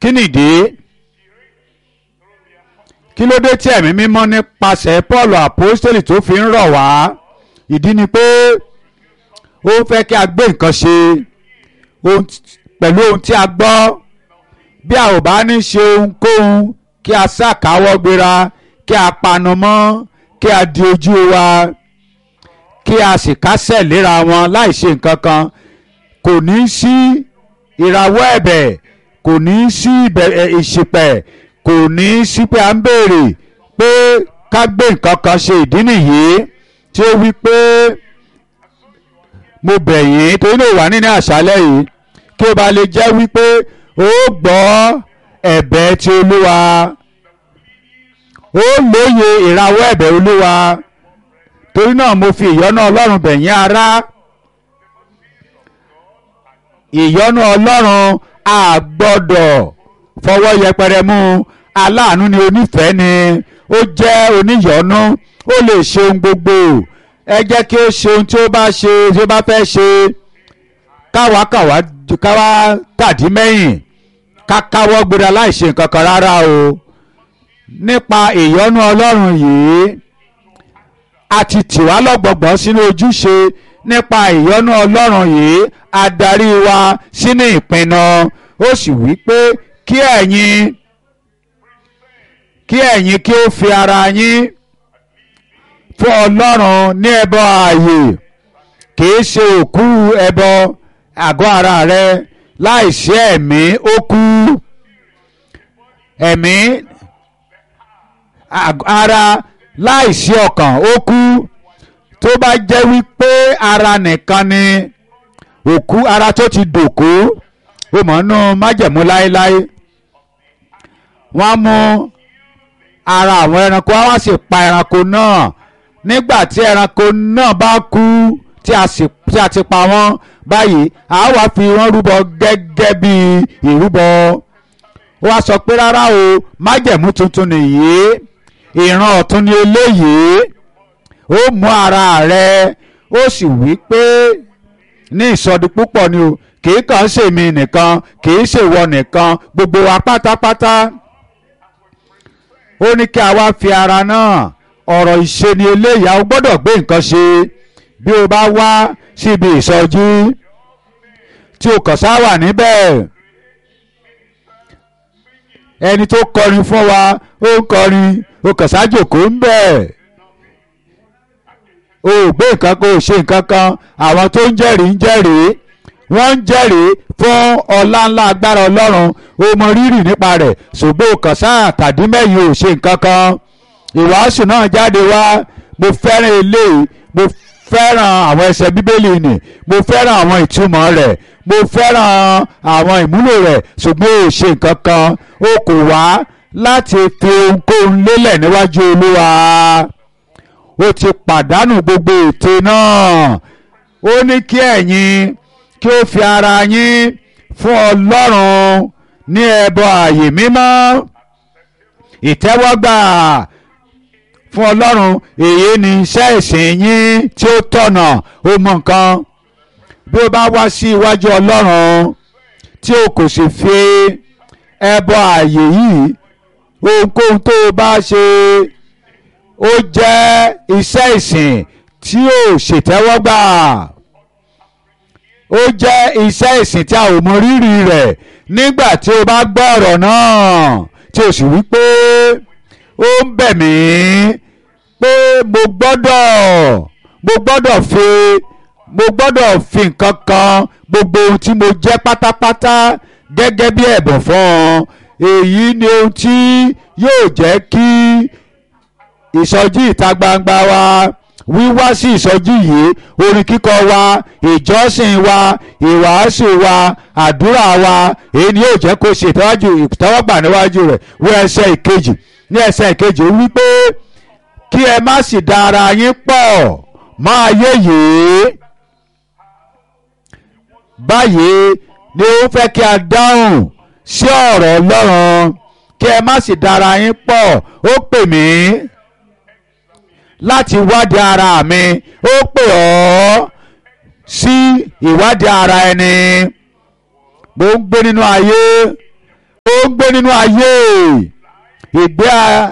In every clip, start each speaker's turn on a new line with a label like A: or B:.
A: kí nìdí kí ló dé tí ẹ̀mí mímọ́ nípasẹ̀ Paul apostoli tó fi ń rọ̀ wá ìdí ni pé ó fẹ́ kí a gbé nǹkan ṣe pẹ̀lú ohun tí a gbọ́ bí a ò bá ní ṣe ohunkóhun kí a ṣàkáwọ́ gbéra kí a panu mọ́ kí a di ojú wa kí a sì kásẹ̀ léra wọn láì ṣe nǹkan kan kò ní sí ìrawọ́ ẹ̀bẹ̀ kò ní sí ìṣìpẹ̀ kò ní sí pé à ń béèrè pé ká gbé nǹkan kan ṣe ìdí nìyí tí ó wí pé mo bẹ̀ yín torí ló wà nínú àṣálẹ́ yìí kí ó bá lè jẹ́ wípé ó gbọ́ ẹ̀bẹ̀ ti olúwa ó lóye ìrawọ́ ẹ̀bẹ̀ olúwa torí náà mo fi ìyọ́nú ọlọ́run bẹ̀ yín ará ìyọ́nú ọlọ́run a gbọ́dọ̀ fọwọ́ yẹpẹrẹ mú aláàánú ni onífẹ̀ẹ́ ni ó jẹ́ oníyọ́nú ó lè ṣe ohun gbogbo ẹ jẹ́ kí ó ṣe ohun tí ó bá ṣe tí ó bá fẹ́ ṣe káwa káwa káwa kàdí mẹ́yìn ká káwọ́ gbéra láì ṣe nǹkan kan rárá o nípa ìyọ́nú ọlọ́run yìí a ti tì wá lọ́gbọ̀gbọ́n sínú ojúṣe nípa ìyọ́nú ọlọ́run yìí a darí wa sínú ìpinnu ó sì wí pé kí ẹ̀yin kí ẹ̀yin kí ó fi ara yín fún ọlọ́run ní ẹbọ ààyè kìí ṣe òkú ẹbọ àgọ́ ara rẹ láìsí ẹ̀mí ó kú ẹ̀mí ara láìsí ọkàn ó kú tó bá jẹ́ wípé ara nìkan ni òkú ara tó ti dòkú ó mọ̀ nú májẹ̀mú láéláé wọ́n mú ara àwọn ẹranko wọ́n sì pa ẹranko náà nígbà tí ẹranko náà bá kú tí a sì tí a ti pa wọ́n báyìí a wá fi wọ́n rúbọ gẹ́gẹ́ bí ìrúbọ ó wá sọ pé rárá o májẹ̀mú tuntun nìyí ìran ọ̀tun ni eléyìí ó mú ara rẹ ó sì wí pé ní ìsọdi púpọ̀ ni o kì í kàn ṣe mi nìkan kì í ṣèwọ nìkan gbogbo wa pátápátá ó ní kí a wá fi ara náà ọ̀rọ̀ ìṣe ni eléyìí a gbọ́dọ̀ gbé nǹkan ṣe bí o bá wá síbi ìsọjí tí o kàn sá wà níbẹ̀ ẹni tó kọrin fún wa ó ń kọrin o kàn sá jòkó ń bẹ̀ o ò gbé nǹkan kan o ṣe nǹkan kan àwọn tó ń jẹ́rìí ń jẹ́rìí wọ́n ń jẹ́rìí fún ọlá ńlá agbára ọlọ́run o mọ rírì nípa rẹ̀ ṣùgbọ́n o kàn sáà tàdí mẹ́yìn o ṣe nǹkan kan ìwàásù náà jáde wá mo fẹ́ràn eléyìí mo fẹ́ràn àwọn ẹsẹ̀ bíbélì nì mo fẹ́ràn àwọn ìtumọ̀ rẹ̀ mo fẹ́ràn àwọn ìmúlò rẹ̀ ṣùgbọ́n o ṣe nǹkan kan o kò wá láti fi ohunkóhun lélẹ̀ níwájú olúwa ó ti pàdánù gbogbo ète náà ó ní kí ẹ̀yin kí ó fi ara yín fún ọlọ́run ní ẹbọ ààyè mímọ́ ìtẹ́wọ́gbà fún ọlọ́run èyí ni iṣẹ́ ìsìn yín tí ó tọ̀nà ó mọ nǹkan bí ó bá wá sí iwájú ọlọ́run tí o kò sì fi ẹbọ ààyè yìí ohunkóhun tó o bá ṣe ó jẹ́ iṣẹ́ ìsìn tí ò ṣètẹ́wọ́gbà ó jẹ́ iṣẹ́ ìsìn tí a ò mọ rírì rẹ̀ nígbà tí o bá gbọ́ ọ̀rọ̀ náà tí o sì wí pé ó ń bẹ̀ mí pé mo gbọ́dọ̀ mo gbọ́dọ̀ fi mo gbọ́dọ̀ fi nǹkan kan gbogbo ohun tí mo jẹ́ pátápátá gẹ́gẹ́ bí ẹ̀bùn fún ọ èyí ni ohun tí yóò jẹ́ kí ìsọjí ìta gbangba wa wíwá sí ìsọjí yìí orin kíkọ wa ìjọsìn wa ìwàásù wa àdúrà wa èyí ni yóò jẹ́ kó ṣe ìtọ́jú ìtọ́wọ́gbà níwájú rẹ̀ wí ẹsẹ̀ ìkejì ní ẹsẹ̀ ìkejì ó wí pé kí ẹ má sì da ara yín pọ̀ mọ́ ayé yìí báyìí ni ó fẹ́ kí a dáhùn sí ọ̀rọ̀ Ọlọ́run kí ẹ má sì da ara yín pọ̀ ó pè mí láti wádìí ara mi ó pè ọ́ sí ìwádìí ara ẹni mo ń gbé nínú ayé ó ń gbé nínú ayé ìgbé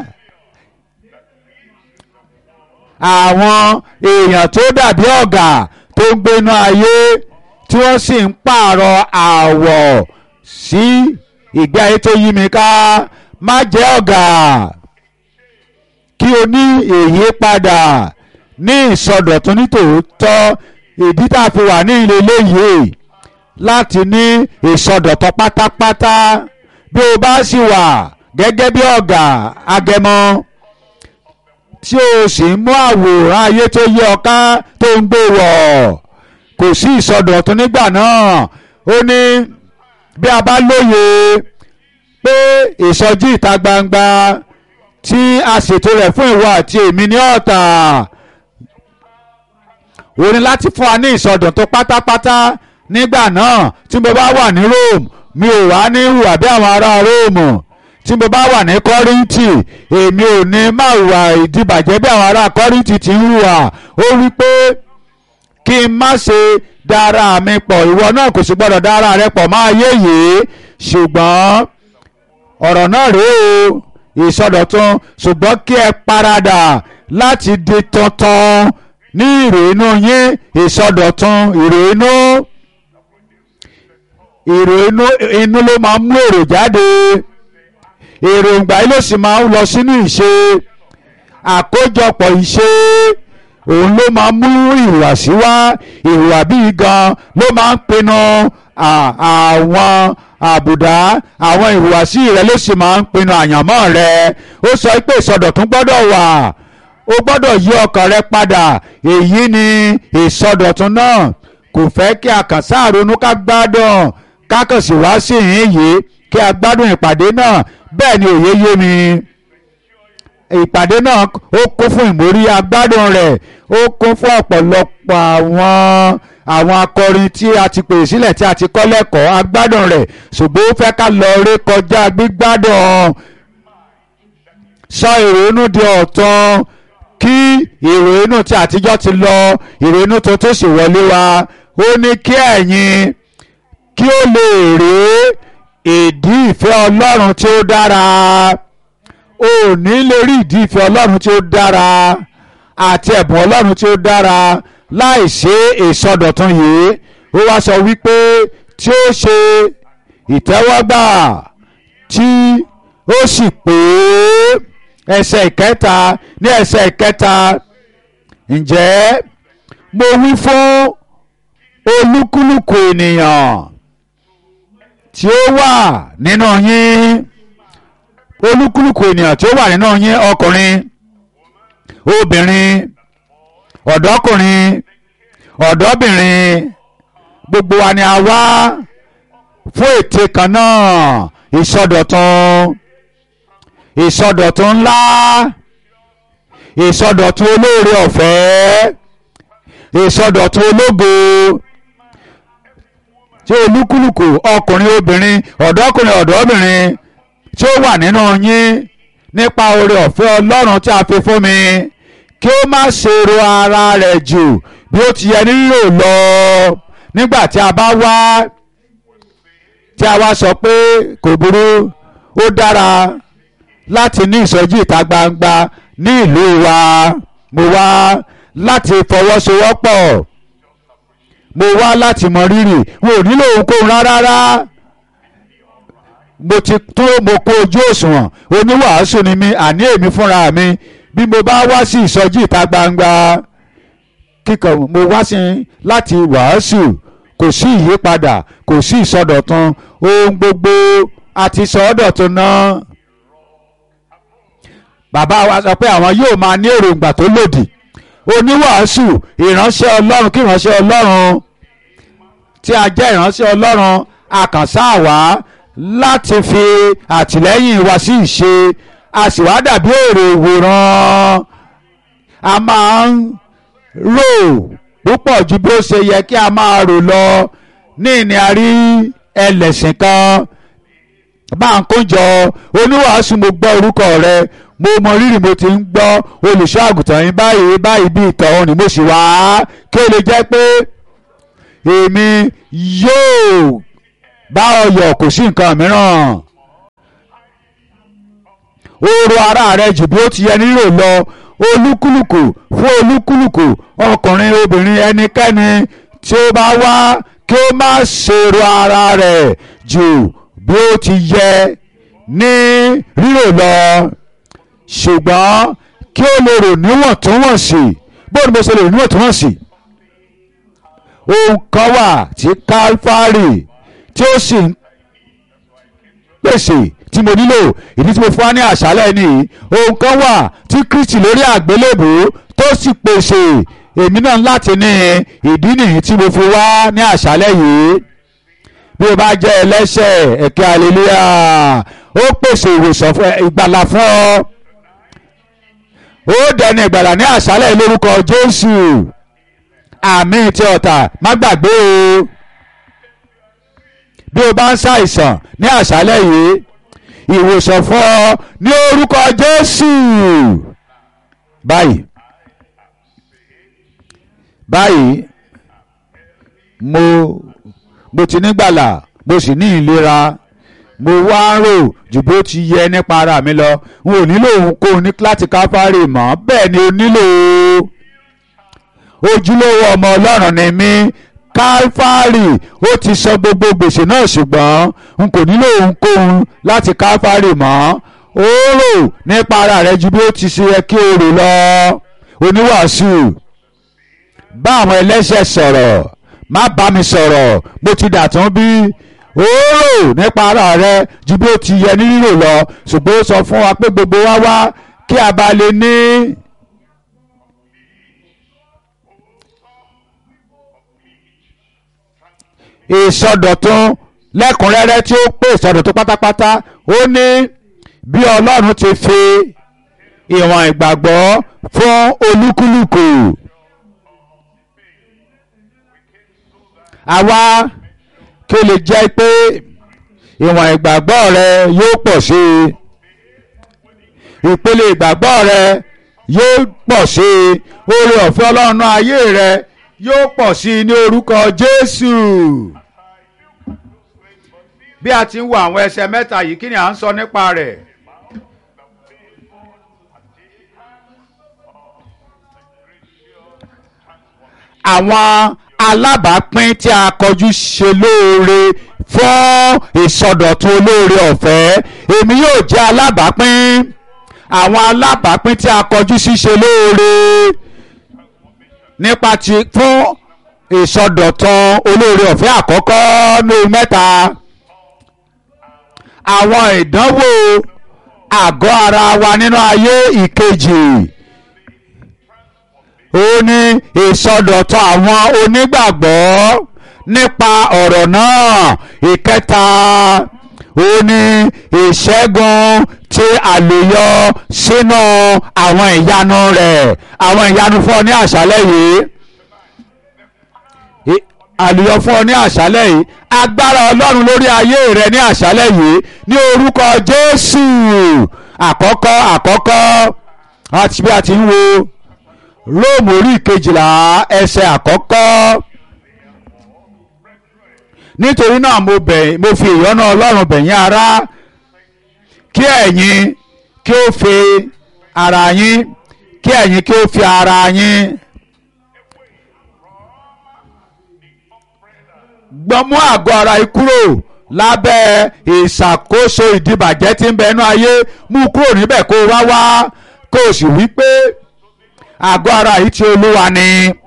A: àwọn èèyàn tó dàbí ọ̀gà tó ń gbé nínú ayé tí wọ́n sì ń pààrọ̀ àwọ̀ sí ìgbé ayé tó yí mi ká má jẹ́ ọ̀gà kí o ní èyí padà ní ìsọdọ̀tun nítòótọ́ ìdí tá a fi wà ní ilé eléyìí láti ní ìsọdọ̀tun pátápátá bí o bá sì wà gẹ́gẹ́ bí ọ̀gá agẹmọ tí o sì ń mú àwòrán ayé tó yẹ ọ ká tó ń gbé wọ̀ kò sí ìsọdọ̀tun nígbà náà ó ní bí a bá lóye pé ìsọjí ìta gbangba tí a ṣètò rẹ̀ fún ìwọ àti èmi ní ọ̀tà ó ní láti fún wa ní ìsọdọ̀tun pátápátá nígbà náà tí mo bá wà ní Rome mi ò wá ní hùwà bí àwọn ará Rome tí mo bá wà ní Kọ́ríńtì èmi ò ní má hùwà ìdìbàjẹ́ bí àwọn ará Kọ́ríńtì ti ń hùwà ó wí pé kí n má ṣe dára mi pọ̀ ìwọ náà kò sì gbọ́dọ̀ dára rẹ pọ̀ máa yé yìí ṣùgbọ́n ọ̀rọ̀ náà rèé o ìsọdọ̀tun ṣùgbọ́n kí ẹ paradà láti di tuntun ní ìrònú yín ìsọdọ̀tun ìrònú ìrònú inú ló máa ń mú èrò jáde èròǹgbà yìí ló sì máa ń lọ sínú ìṣe àkójọpọ̀ ìṣe òun ló máa ń mú ìhùwàsí wá ìhùwà bíi gan ló máa ń pinnu àwọn àbùdá àwọn ìhùwàsí rẹ ló sì máa ń pinnu àyànmọ́ rẹ ó sọ pé ìsọdọ̀tún gbọ́dọ̀ wà ó gbọ́dọ̀ yí ọkàn rẹ padà èyí ni ìsọdọ̀tún náà kò fẹ́ kí a kàn sáàronú ká gbádùn ká kàn sì wá sí ìhín yìí kí a gbádùn ìpàdé náà bẹ́ẹ̀ ni òye yé mi ìpàdé náà ó kún fún ìmórí agbádùn rẹ̀ ó kún fún ọ̀pọ̀lọpọ̀ àwọn àwọn akọrin tí a ti pè sílẹ̀ tí a ti kọ́ lẹ́kọ̀ọ́ agbádùn rẹ̀ ṣùgbọ́n ó fẹ́ ká lọ ré kọjá gbígbádùn sọ ìrònú di ọ̀tun kí ìrònú tí àtijọ́ ti lọ ìrònú tuntun sì wọlé wa ó ní kí ẹ̀yin kí ó lè rí ìdí ìfẹ́ Ọlọ́run tí ó dára o ò ní lè rí ìdí ìfẹ́ Ọlọ́run tí ó dára àti ẹ̀bùn Ọlọ́run tí ó dára láì ṣe ìsọdọ̀tun yìí ó wá sọ wípé tí ó ṣe ìtẹ́wọ́gbà tí ó sì pé ẹsẹ̀ ìkẹta ní ẹsẹ̀ ìkẹta ǹjẹ́ mo wí fún olúkúlùkù ènìyàn tí ó wà nínú yín olúkúlùkù ènìyàn tí ó wà nínú yín ọkùnrin obìnrin ọ̀dọ́kùnrin ọ̀dọ́bìnrin gbogbo wa ni a wá fún ète kan náà ìsọdọ̀tun ìsọdọ̀tun ńlá ìsọdọ̀tun olóore ọ̀fẹ́ ìsọdọ̀tun ológo tí olúkúlùkù ọkùnrin obìnrin ọ̀dọ́kùnrin ọ̀dọ́bìnrin tí ó wà nínú yín nípa oore ọ̀fẹ́ ọlọ́run tí a fi fún mi kí ó má ṣe ro ara rẹ̀ jù bí ó ti yẹ nílò lọ nígbà tí a bá wá tí a wá sọ pé kò burú ó dára láti ní ìsọjí ìta gbangba ní ìlú wa mo wá láti fọwọ́sowọ́pọ̀ mo wá láti mọ rírì n ò nílò ohunkóhun rárá mo ti tó mo kó ojú òṣùwọ̀n oníwàásù ni mi àní èmi fúnra mi bí mo bá wá sí ìsọjí ìta gbangba kíkọ mo wá sí láti wàásù kò sí ìyípadà kò sí ìsọdọ̀tun ohun gbogbo àti sọdọ̀tun náà bàbá wa sọ pé àwọn yóò máa ní èròǹgbà tó lòdì oníwàásù ìránṣẹ́ ọlọ́run kí ìránṣẹ́ ọlọ́run tí a jẹ́ ìránṣẹ́ ọlọ́run àkànṣá wá láti fi àtìlẹ́yìn wa sí ìṣe a sì wá dàbí èrò ìwòran a máa ń rò púpọ̀ ju bí ó ṣe yẹ kí a máa rò lọ ní ìní àrí ẹlẹ́sìn kan bá ń kójọ oníwàásù mo gbọ́ orúkọ rẹ mo mọ rírì mo ti ń gbọ́ olùṣọ́ àgùntàn yín báyìí báyìí bí ìtọ̀ òun ni mo sì wá kí ó lè jẹ́ pé èmi yóò bá ọ yọ̀ kò sí nǹkan mìíràn oró ara rẹ jù bí ó ti yẹ nílò lọ olúkúlùkù fún olúkúlùkù ọkùnrin obìnrin ẹnikẹ́ni tí ó bá wá kí ó má ṣèrò ara rẹ̀ jù bí ó ti yẹ ní rírò lọ ṣùgbọ́n kí ó lè rò níwọ̀ntúnwọ̀nsì bó ni mo ṣe lè rò níwọ̀ntúnwọ̀nsì ohun kan wà tí Kálífárì tí ó sì ń pèsè tí mo nílò ìdí tí mo fún wa ní àṣálẹ́ ni ohun kan wà tí Kristi lórí àgbélébùú tó sì pèsè èmi náà láti ní ìdí nìyí tí mo fi wá ní àṣálẹ́ yìí bí o bá jẹ́ ẹlẹ́ṣẹ̀ ẹ̀kẹ́ aleluya ó pèsè ìwòsàn fún ìgbàlà fún ọ ó dẹni ìgbàlà ní àṣálẹ́ lórúkọ Jésù àmì tí ọ̀tà má gbàgbé o bí o bá ń ṣàìsàn ní àṣálẹ́ yìí ìwòsàn fún ọ ní orúkọ Jésù báyìí báyìí mo mo ti nígbàlà mo sì ní ìlera mo wá ń rò jù bó ti yẹ nípa ara mi lọ n ò nílò ohunkóhun ní láti káfárì mọ́ bẹ́ẹ̀ ni o nílò ojúlówó ọmọ Ọlọ́run ni mí káfárì ó ti san gbogbo gbèsè náà ṣùgbọ́n n kò nílò ohunkóhun láti káfárì mọ́ ó rò nípa ara rẹ ju bí ó ti ṣe yẹ kí o rò lọ oníwàásù bá àwọn ẹlẹ́ṣẹ̀ sọ̀rọ̀ má bá mi sọ̀rọ̀ mo ti dàtún bí ó rò nípa ara rẹ ju bí ó ti yẹ ní rírò lọ ṣùgbọ́n ó sọ fún wa pé gbogbo wa wá kí a bá lè ní. ìsọdọ̀tun lẹ́kùnrẹ́rẹ́ tí ó pé ìsọdọ̀tun pátápátá ó ní bí Ọlọ́run ti fi ìwọ̀n ìgbàgbọ́ fún olúkúlùkù. àwa kí ó lè jẹ́ pé ìwọ̀n ìgbàgbọ́ rẹ yóò pọ̀ sí i ìpele ìgbàgbọ́ rẹ yóò pọ̀ sí i oore ọ̀fẹ́ ọlọ́run ayé rẹ yóò pọ̀ sí i ní orúkọ Jésù. bí a ti ń wo àwọn ẹsẹ̀ mẹ́ta yìí kí ni à ń sọ nípa rẹ̀. àwọn alábàápín tí a kọjú ṣe lóore fún ìsọdọ̀tun olóore ọ̀fẹ́ èmi yóò jẹ́ alábàápín àwọn alábàápín tí a kọjú sí ṣe lóore nípa ti fún ìsọdọ̀tun olóore ọ̀fẹ́ àkọ́kọ́ ní mẹ́ta àwọn ìdánwò àgọ́ ara wa nínú ayé ìkejì ó ní ìsọdọ̀tun àwọn onígbàgbọ́ nípa ọ̀rọ̀ náà ìkẹta ó ní ìṣẹ́gun tí àlùyọ sínú àwọn ìyanu rẹ̀ àwọn ìyanu fún ọ ní àṣálẹ́ yìí àlùyọ fún ọ ní àṣálẹ́ yìí agbára ọlọ́run lórí ayé rẹ ní àṣálẹ́ yìí ní orúkọ jésù àkọ́kọ́ àkọ́kọ́ àti bí a ti ń wo róòmù orí kejìlá ẹsẹ̀ àkọ́kọ́ nítorí náà mo bẹ̀ mo fi ìyọ́nú ọlọ́run bẹ̀yìn ará kí ẹ̀yin kí ó fi ara yín kí ẹ̀yin kí ó fi ara yín gbọ́mú àgọ́ ara yìí kúrò lábẹ́ ìṣàkóso ìdìbàjẹ́ tí ń bẹ inú ayé mú kúrò níbẹ̀ kó wá wá kó o sì wí pé àgọ́ ara yìí ti olúwa ni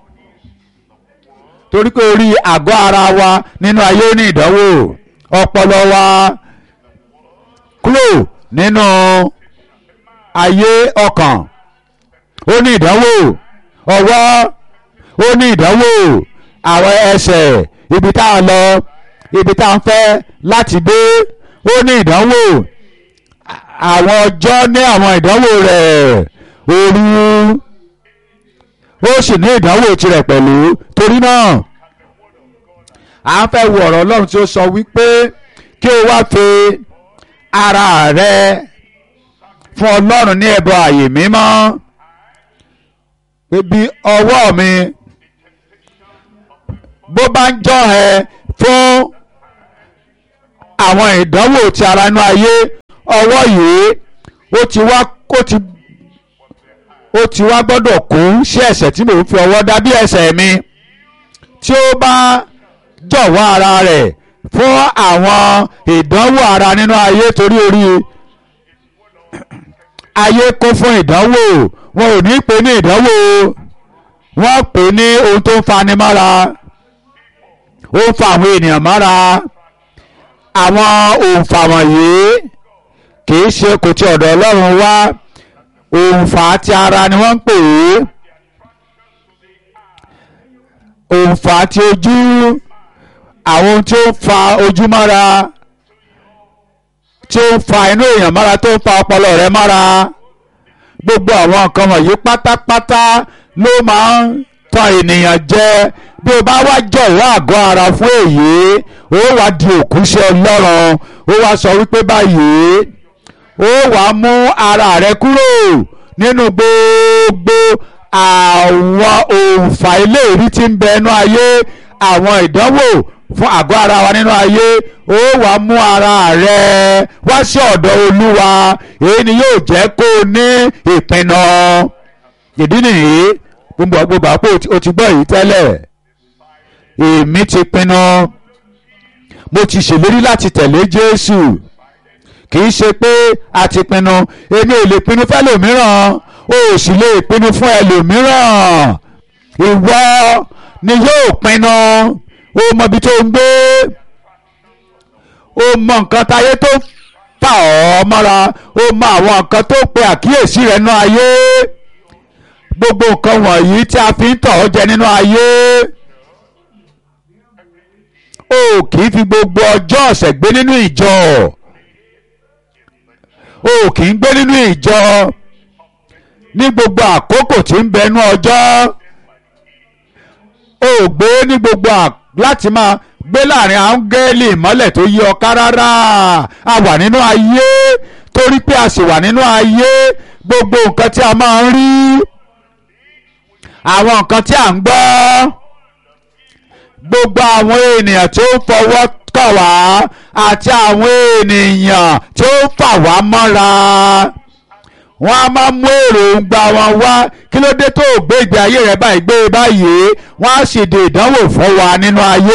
A: torí pé orí àgọ́ ara wa nínú ayé ní ìdánwò ọpọlọ wa kúrò nínú ayé ọkàn ó ní ìdánwò ọwọ́ ó ní ìdánwò àwọn ẹsẹ̀ ibi tá a lọ ibi tá a ń fẹ́ láti dé ó ní ìdánwò àwọn ọjọ́ ní àwọn ìdánwò rẹ̀ òru ó sì ní ìdánwò tirẹ̀ pẹ̀lú torí náà à ń fẹ́ wo ọ̀rọ̀ Ọlọ́run tí ó sọ wípé kí o wá fi ara rẹ fún Ọlọ́run ní ẹbọ àyè mímọ́ pé bí ọwọ́ mi bó bá ń jọ́ ẹ fún àwọn ìdánwò ti ara inú ayé ọwọ́ yìí ó ti wá ó ti ó ti wá gbọ́dọ̀ kú sí ẹ̀ṣẹ̀ tí mò ń fi ọwọ́ dá bí ẹ̀ṣẹ̀ mi tí ó bá jọ̀wọ́ ara rẹ̀ fún àwọn ìdánwò ara nínú ayé torí orí ayé kún fún ìdánwò wọn ò ní pè ní ìdánwò wọ́n pè ní ohun tó ń fani mọ́ra ó ń fa àwọn ènìyàn mọ́ra àwọn òǹfà wọ̀nyí kì í ṣe kò tí ọ̀dọ̀ Ọlọ́run wá òǹfà ti ara ni wọ́n ń pè é òǹfà ti ojú àwọn ohun tí ó ń fa ojú mọ́ra tí ó ń fa inú èèyàn mọ́ra tó ń fa ọpọlọ rẹ mọ́ra gbogbo àwọn nǹkan wọ̀nyí pátápátá ló máa ń tan ènìyàn jẹ bí o bá wá jọ̀wọ́ àgọ́ ara fún èyí ó wá di òkúṣe Ọlọ́run ó wá sọ wípé báyìí ó wá mú ara rẹ kúrò nínú gbogbo àwọn òǹfà iléèrí tí ń bẹ ẹnu ayé àwọn ìdánwò fún àgọ́ ara wa nínú ayé ó wá mú ara rẹ wá sí ọ̀dọ̀ Olúwa èyí ni yóò jẹ́ kó o ní ìpinnu ìdí nìyí gbogbo gbogbo àpò o ti gbọ́ yìí tẹ́lẹ̀ èmi ti pinnu mo ti ṣèlérí láti tẹ̀lé Jésù kì í ṣe pé a ti pinnu èmi ò lè pinnu fẹ́lòmíràn o ò sì lè pinnu fún ẹlòmíràn ìwọ ni yóò pinnu o mọ ibi tó ń gbé o mọ nǹkan táyé tó fà ọ́ mọ́ra o mọ àwọn nǹkan tó pe àkíyèsí rẹ̀ nínú ayé gbogbo nǹkan wọ̀nyí tí a fi ń tọ̀ ọ́ jẹ nínú ayé o kì í fi gbogbo ọjọ́ ọ̀sẹ̀ gbé nínú ìjọ o kì í gbé nínú ìjọ ní gbogbo àkókò tí ń bẹnu ọjọ́ o gbé ní gbogbo láti máa gbé láàrin áńgẹ́lì ìmọ́lẹ̀ tó yí ọ ká rárá a wà nínú ayé torí pé a sì wà nínú ayé gbogbo nǹkan tí a máa ń rí àwọn nǹkan tí a ń gbọ́ gbogbo àwọn ènìyàn tí ó fọwọ́ kàn wá àti àwọn ènìyàn tí ó fà wá mọ́ra wọ́n á máa mú èròǹgbà wọn wá kí ló dé tó gbé ìgbé ayé rẹ báyìí gbé báyìí wọ́n á sì de ìdánwò fún wa nínú ayé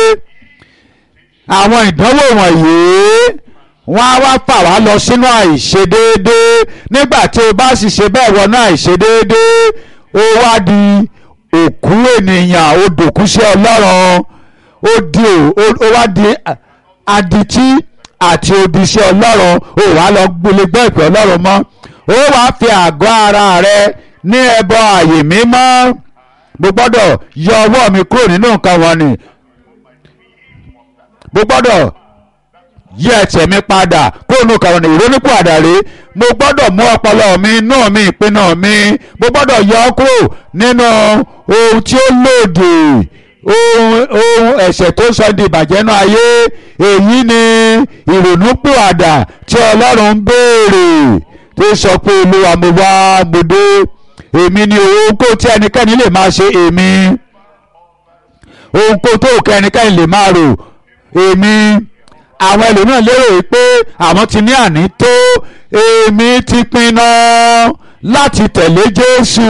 A: àwọn ìdánwò wọ̀nyí wọ́n á wá fà wá lọ sínú àìṣedéédé nígbà tí o bá sì ṣe bẹ́ẹ̀ wọnú àìṣedéédé ó wá di òkú ènìyàn ó dòkú sí ọlọ́run ó di ó wá di adití àti odi sí ọlọ́run ó wá lọ gbélé gbọ́ ìpè ọlọ́run mọ́ ó wá fi àgọ́ ara rẹ ní ẹbọ àyè mímọ́ mo gbọ́dọ̀ yọ ọwọ́ mi kúrò nínú nǹkan wọn ni mo gbọ́dọ̀ yí ẹsẹ̀ mi padà kúrò nínú nǹkan wọn ni ìrónípò àdàrí mo gbọ́dọ̀ mú ọpọlọ mi inú mi ìpinnu mi mo gbọ́dọ̀ yọ ọ́ kúrò nínú ohun tí ó lòdì ohun ohun ẹ̀ṣẹ̀ tó sọ di ìbàjẹ́ náà ayé èyí ni ìrònúpìwàdà tí ọlọ́run ń béèrè tó sọ pé olúwa mo wá mo dé èmi ni ohunkó tí ẹnikẹ́ni lè máa ṣe èmi ohunkó tó kẹ́ ẹnikẹ́ni lè máa rò èmi àwọn ẹlòmíràn lérò pé àwọn ti ní àní tó èmi ti pinnu láti tẹ̀lé Jésù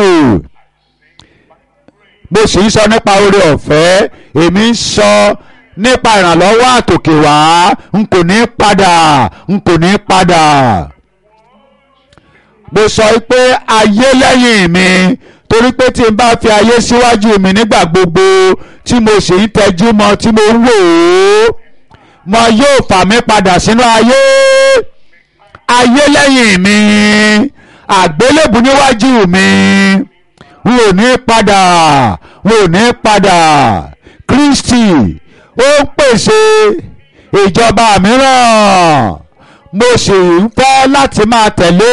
A: mo sì ń sọ nípa oore ọ̀fẹ́ èmi ń sọ nípa ìrànlọ́wọ́ àtòkè wá n kò ní padà n kò ní padà mo sọ pé ayé lẹ́yìn mi torí pé tí n bá fi ayé síwájú mi nígbà gbogbo tí mo sì ń tẹjú mọ́ tí mo ń wò ó mo yóò fà mí padà sínú ayé ayé lẹ́yìn mi àgbélébù níwájú mi n ò ní padà n ò ní padà Kristi ó ń pèsè ìjọba mìíràn mo sì ń fẹ́ láti máa tẹ̀lé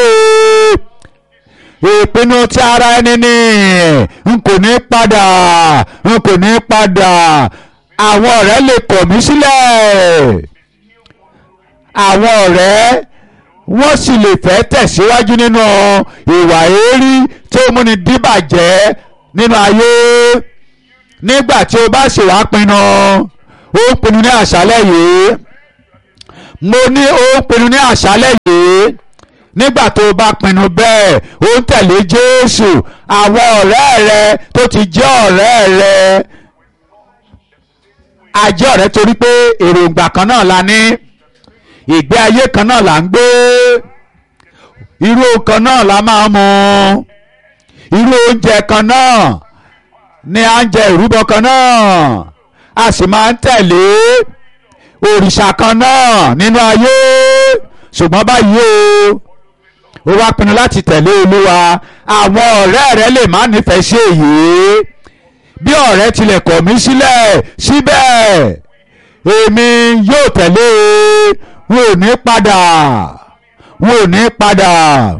A: ìpinnu tí ara ẹni ní n kò ní padà n kò ní padà àwọn ọ̀rẹ́ lè kọ̀ mí sílẹ̀ àwọn ọ̀rẹ́ wọ́n sì lè fẹ́ tẹ̀síwájú nínú ìwà èérí tí ó múni díbàjẹ́ nínú ayé nígbà tí o bá sì wá pinnu ó ń pinnu ní àṣálẹ́ yìí mo ní ó ń pinnu ní àṣálẹ́ yìí nígbà tó o bá pinnu bẹ́ẹ̀ ó ń tẹ̀lé Jésù àwọn ọ̀rẹ́ rẹ tó ti jẹ́ ọ̀rẹ́ rẹ a jẹ́ ọ̀rẹ́ torí pé èròǹgbà kan náà la ní ìgbé ayé kan náà là ń gbé irú kan náà la máa mu irú oúnjẹ kan náà ní à ń jẹ ìrúbọ kan náà a sì máa ń tẹ̀lé òrìṣà kan náà nínú ayé ṣùgbọ́n báyìí o ó wá pinnu láti tẹ̀lé olúwa àwọn ọ̀rẹ́ rẹ lè má nífẹ̀ẹ́ sí èyí bí ọ̀rẹ́ tilẹ̀ kọ̀ mí sílẹ̀ síbẹ̀ èmi yóò tẹ̀lé wọn ò ní padà wọn ò ní padà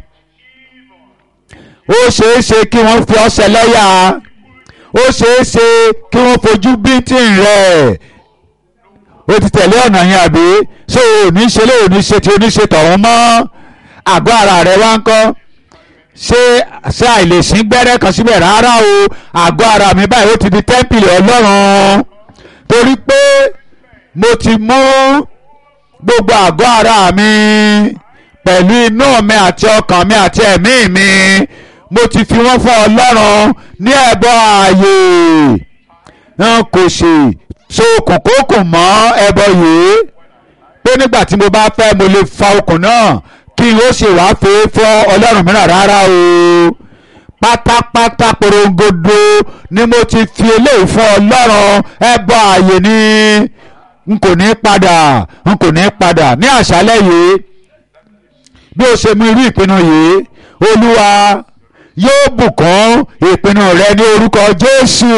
A: ó ṣeé ṣe kí wọ́n fi ọ́ ṣẹlẹ́yà ó ṣeé ṣe kí wọ́n fojú bíntín rẹ̀ ó ti tẹ̀lé ọ̀nà yẹn àbí ṣé o ní ṣe lé òní ṣe tí oníṣe tọ̀hún mọ́ àgọ́ ara rẹ̀ wá ń kọ́ ṣé ṣé àìlèsín gbẹ́rẹ́ kan síbẹ̀ rárá o àgọ́ ara mi báyìí ó ti di tẹ́ḿpìlì ọlọ́run torí pé mo ti mú gbogbo àgọ́ ara mi pẹ̀lú inú mi àti ọkàn mi àti ẹ̀mí mi mo ti fi wọ́n fún ọlọ́run ní ẹ̀bọ ààyè n kò sì so kòkókùn mọ́ ẹbọ yìí pé nígbà tí mo bá fẹ́ mo lè fa okùn náà kí n ó ṣe wàá fẹ́ fọ́ ọlọ́run mìíràn rárá o pátápátá porongodo ni mo ti fi eléyìí fún ọlọ́run ẹbọ ààyè ni n kò ní padà n kò ní padà ní àṣálẹ́ yìí bí o ṣe mú irú ìpinnu yìí olúwa yóò bùkún ìpinnu rẹ ní orúkọ jésù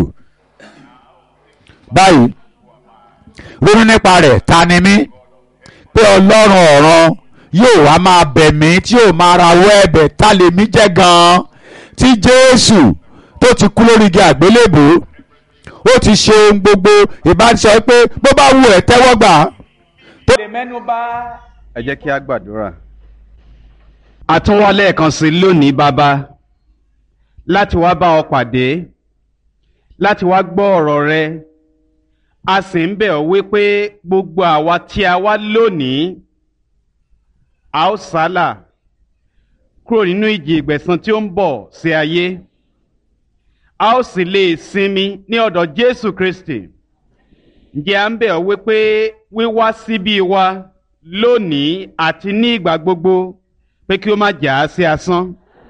A: báyìí ronú nípa rẹ̀ ta ni mí pé ọlọ́run ọ̀run yóò wá máa bẹ̀ mí tí yóò máa rawọ́ ẹ̀bẹ̀ ta lèmi jẹ́ gan-an tí jésù tó ti kú lórí igi àgbélébùú ó ti ṣe ohun gbogbo ìbánisọ pé bó bá wù ẹ́ tẹ́wọ́ gbà. tó lè mẹ́nu bà.
B: ẹ jẹ́ kí a gbàdúrà. a tún wá lẹ́ẹ̀kan sí lónìí bàbá láti wá bá ọ pàdé láti wá gbọ́ ọ̀rọ̀ rẹ a sì ń bẹ̀ ọ́ wípé gbogbo àwa tí a wá lónìí a ó sálà kúrò nínú ìjì ìgbẹ̀san tí ó ń bọ̀ sí ayé a ó sì lè sinmi ní ọ̀dọ̀ Jésù Kristi ǹjẹ́ à ń bẹ̀ ọ́ wípé wíwá síbí wa lónìí àti ní ìgbà gbogbo pé kí ó má jà á sí asán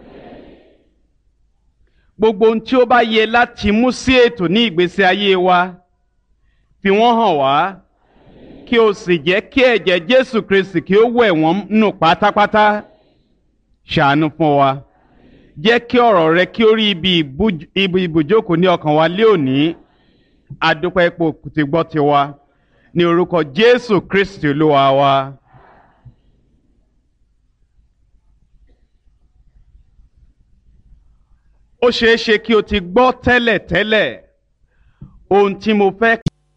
B: gbogbo ohun tí ó bá yẹ láti mú sí ètò ní ìgbésí ayé wa fi wọ́n hàn wá kí o sì jẹ́ kí ẹ̀jẹ̀ Jésù Kristi kí ó wẹ̀ wọ́n nù pátápátá ṣàánú fún wa jẹ́ kí ọ̀rọ̀ rẹ kí ó rí ibi ibùjókòó ní ọkàn wa lé òní adúpẹ́ ipò tí gbọ́ ti wa ní orúkọ Jésù Kristi Olúwa wa. ó ṣeé ṣe kí o ti gbọ́ tẹ́lẹ̀ tẹ́lẹ̀ ohun tí mo fẹ́.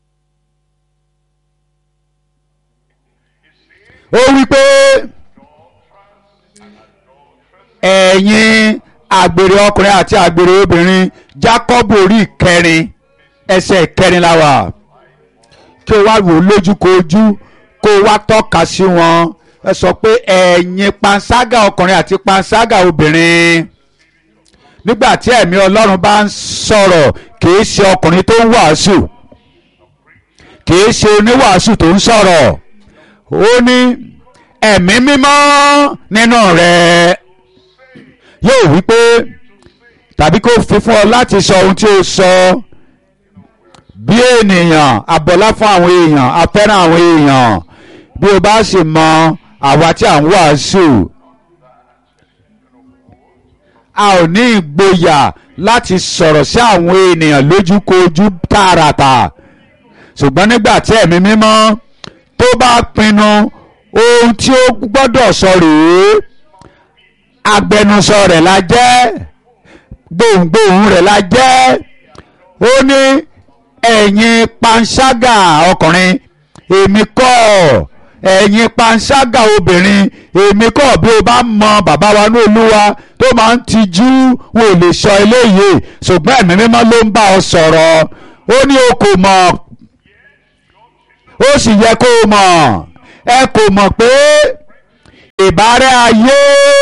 A: ó wí pé ẹ̀yin àgbèrè ọkùnrin àti àgbèrè obìnrin Jákọ́bù orí ìkẹrin ẹsẹ̀ ìkẹrin la wà kí o wá wò lójúkojú kó o wá tọ́ka sí wọn ẹ sọ pé ẹ̀yin panṣágà ọkùnrin àti panṣágà obìnrin nígbà tí ẹ̀mí Ọlọ́run bá ń sọ̀rọ̀ kìí ṣe ọkùnrin tó ń wàásù kìí ṣe oníwàásù tó ń sọ̀rọ̀ ó ní ẹ̀mí mímọ́ nínú rẹ̀ yóò wí pé tàbí kó fi fún ọ láti sọ ohun tí o sọ bí ènìyàn abọ́lá fún àwọn èèyàn afẹ́ràn àwọn èèyàn bí o bá sì mọ àwa tí à ń wàásù a ò ní ìgboyà láti sọ̀rọ̀ sí àwọn ènìyàn lójúkojú tààràtà ṣùgbọ́n nígbà tí ẹ̀mí mímọ́ tó bá pinnu ohun tí ó gbọ́dọ̀ sọ rèé agbẹnusọ rẹ̀ la jẹ́ gbohùngbohùn rẹ̀ la jẹ́ ó ní ẹ̀yin panṣágà ọkùnrin èmi kọ́ ẹ̀yin panṣágà obìnrin èmi kọ́ bí o bá mọ bàbá wa ní olúwa tó máa ń tijú wọn ò lè sọ eléyìí ṣùgbọ́n ẹ̀mí mímọ́ ló ń bá ọ sọ̀rọ̀ ó ní o kò mọ̀ ó sì yẹ kó o mọ̀ ẹ kò mọ̀ pé ìbárẹ́ ayé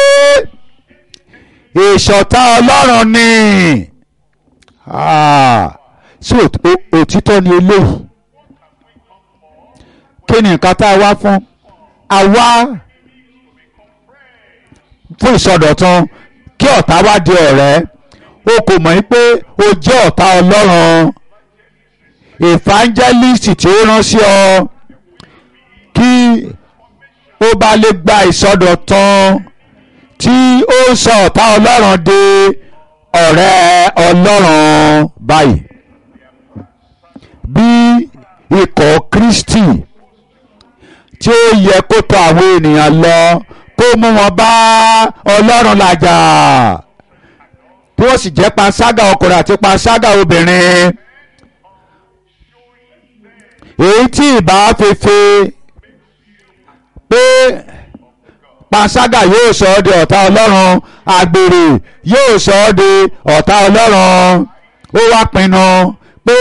A: ìṣọ̀tá ọlọ́run ni sí òtítọ́ ni eléyìí kí ni nǹkan tá a wá fún a wá fún ìsọdọ̀tun kí ọ̀tá wá di ọ̀rẹ́ o kò mọ̀ pé o jẹ́ ọ̀tá ọlọ́run evangelist tí ó rán sí ọ kí ó bá lè gba ìsọdọ̀tun tí ó sọ ọ̀tá ọlọ́run di ọ̀rẹ́ ọlọ́run báyìí bí ikọ̀ Kristi tí ó yẹ kó tọ̀ àwọn ènìyàn lọ kó mú wọn bá ọlọ́run làjà tí wọ́n sì jẹ́ panṣágà ọkùnrin àti panṣágà obìnrin èyí tí ìbá fefe pé panṣágà yóò sọ ọ́ di ọ̀tá ọlọ́run àgbèrè yóò sọ ọ́ di ọ̀tá ọlọ́run ó wá pinnu pé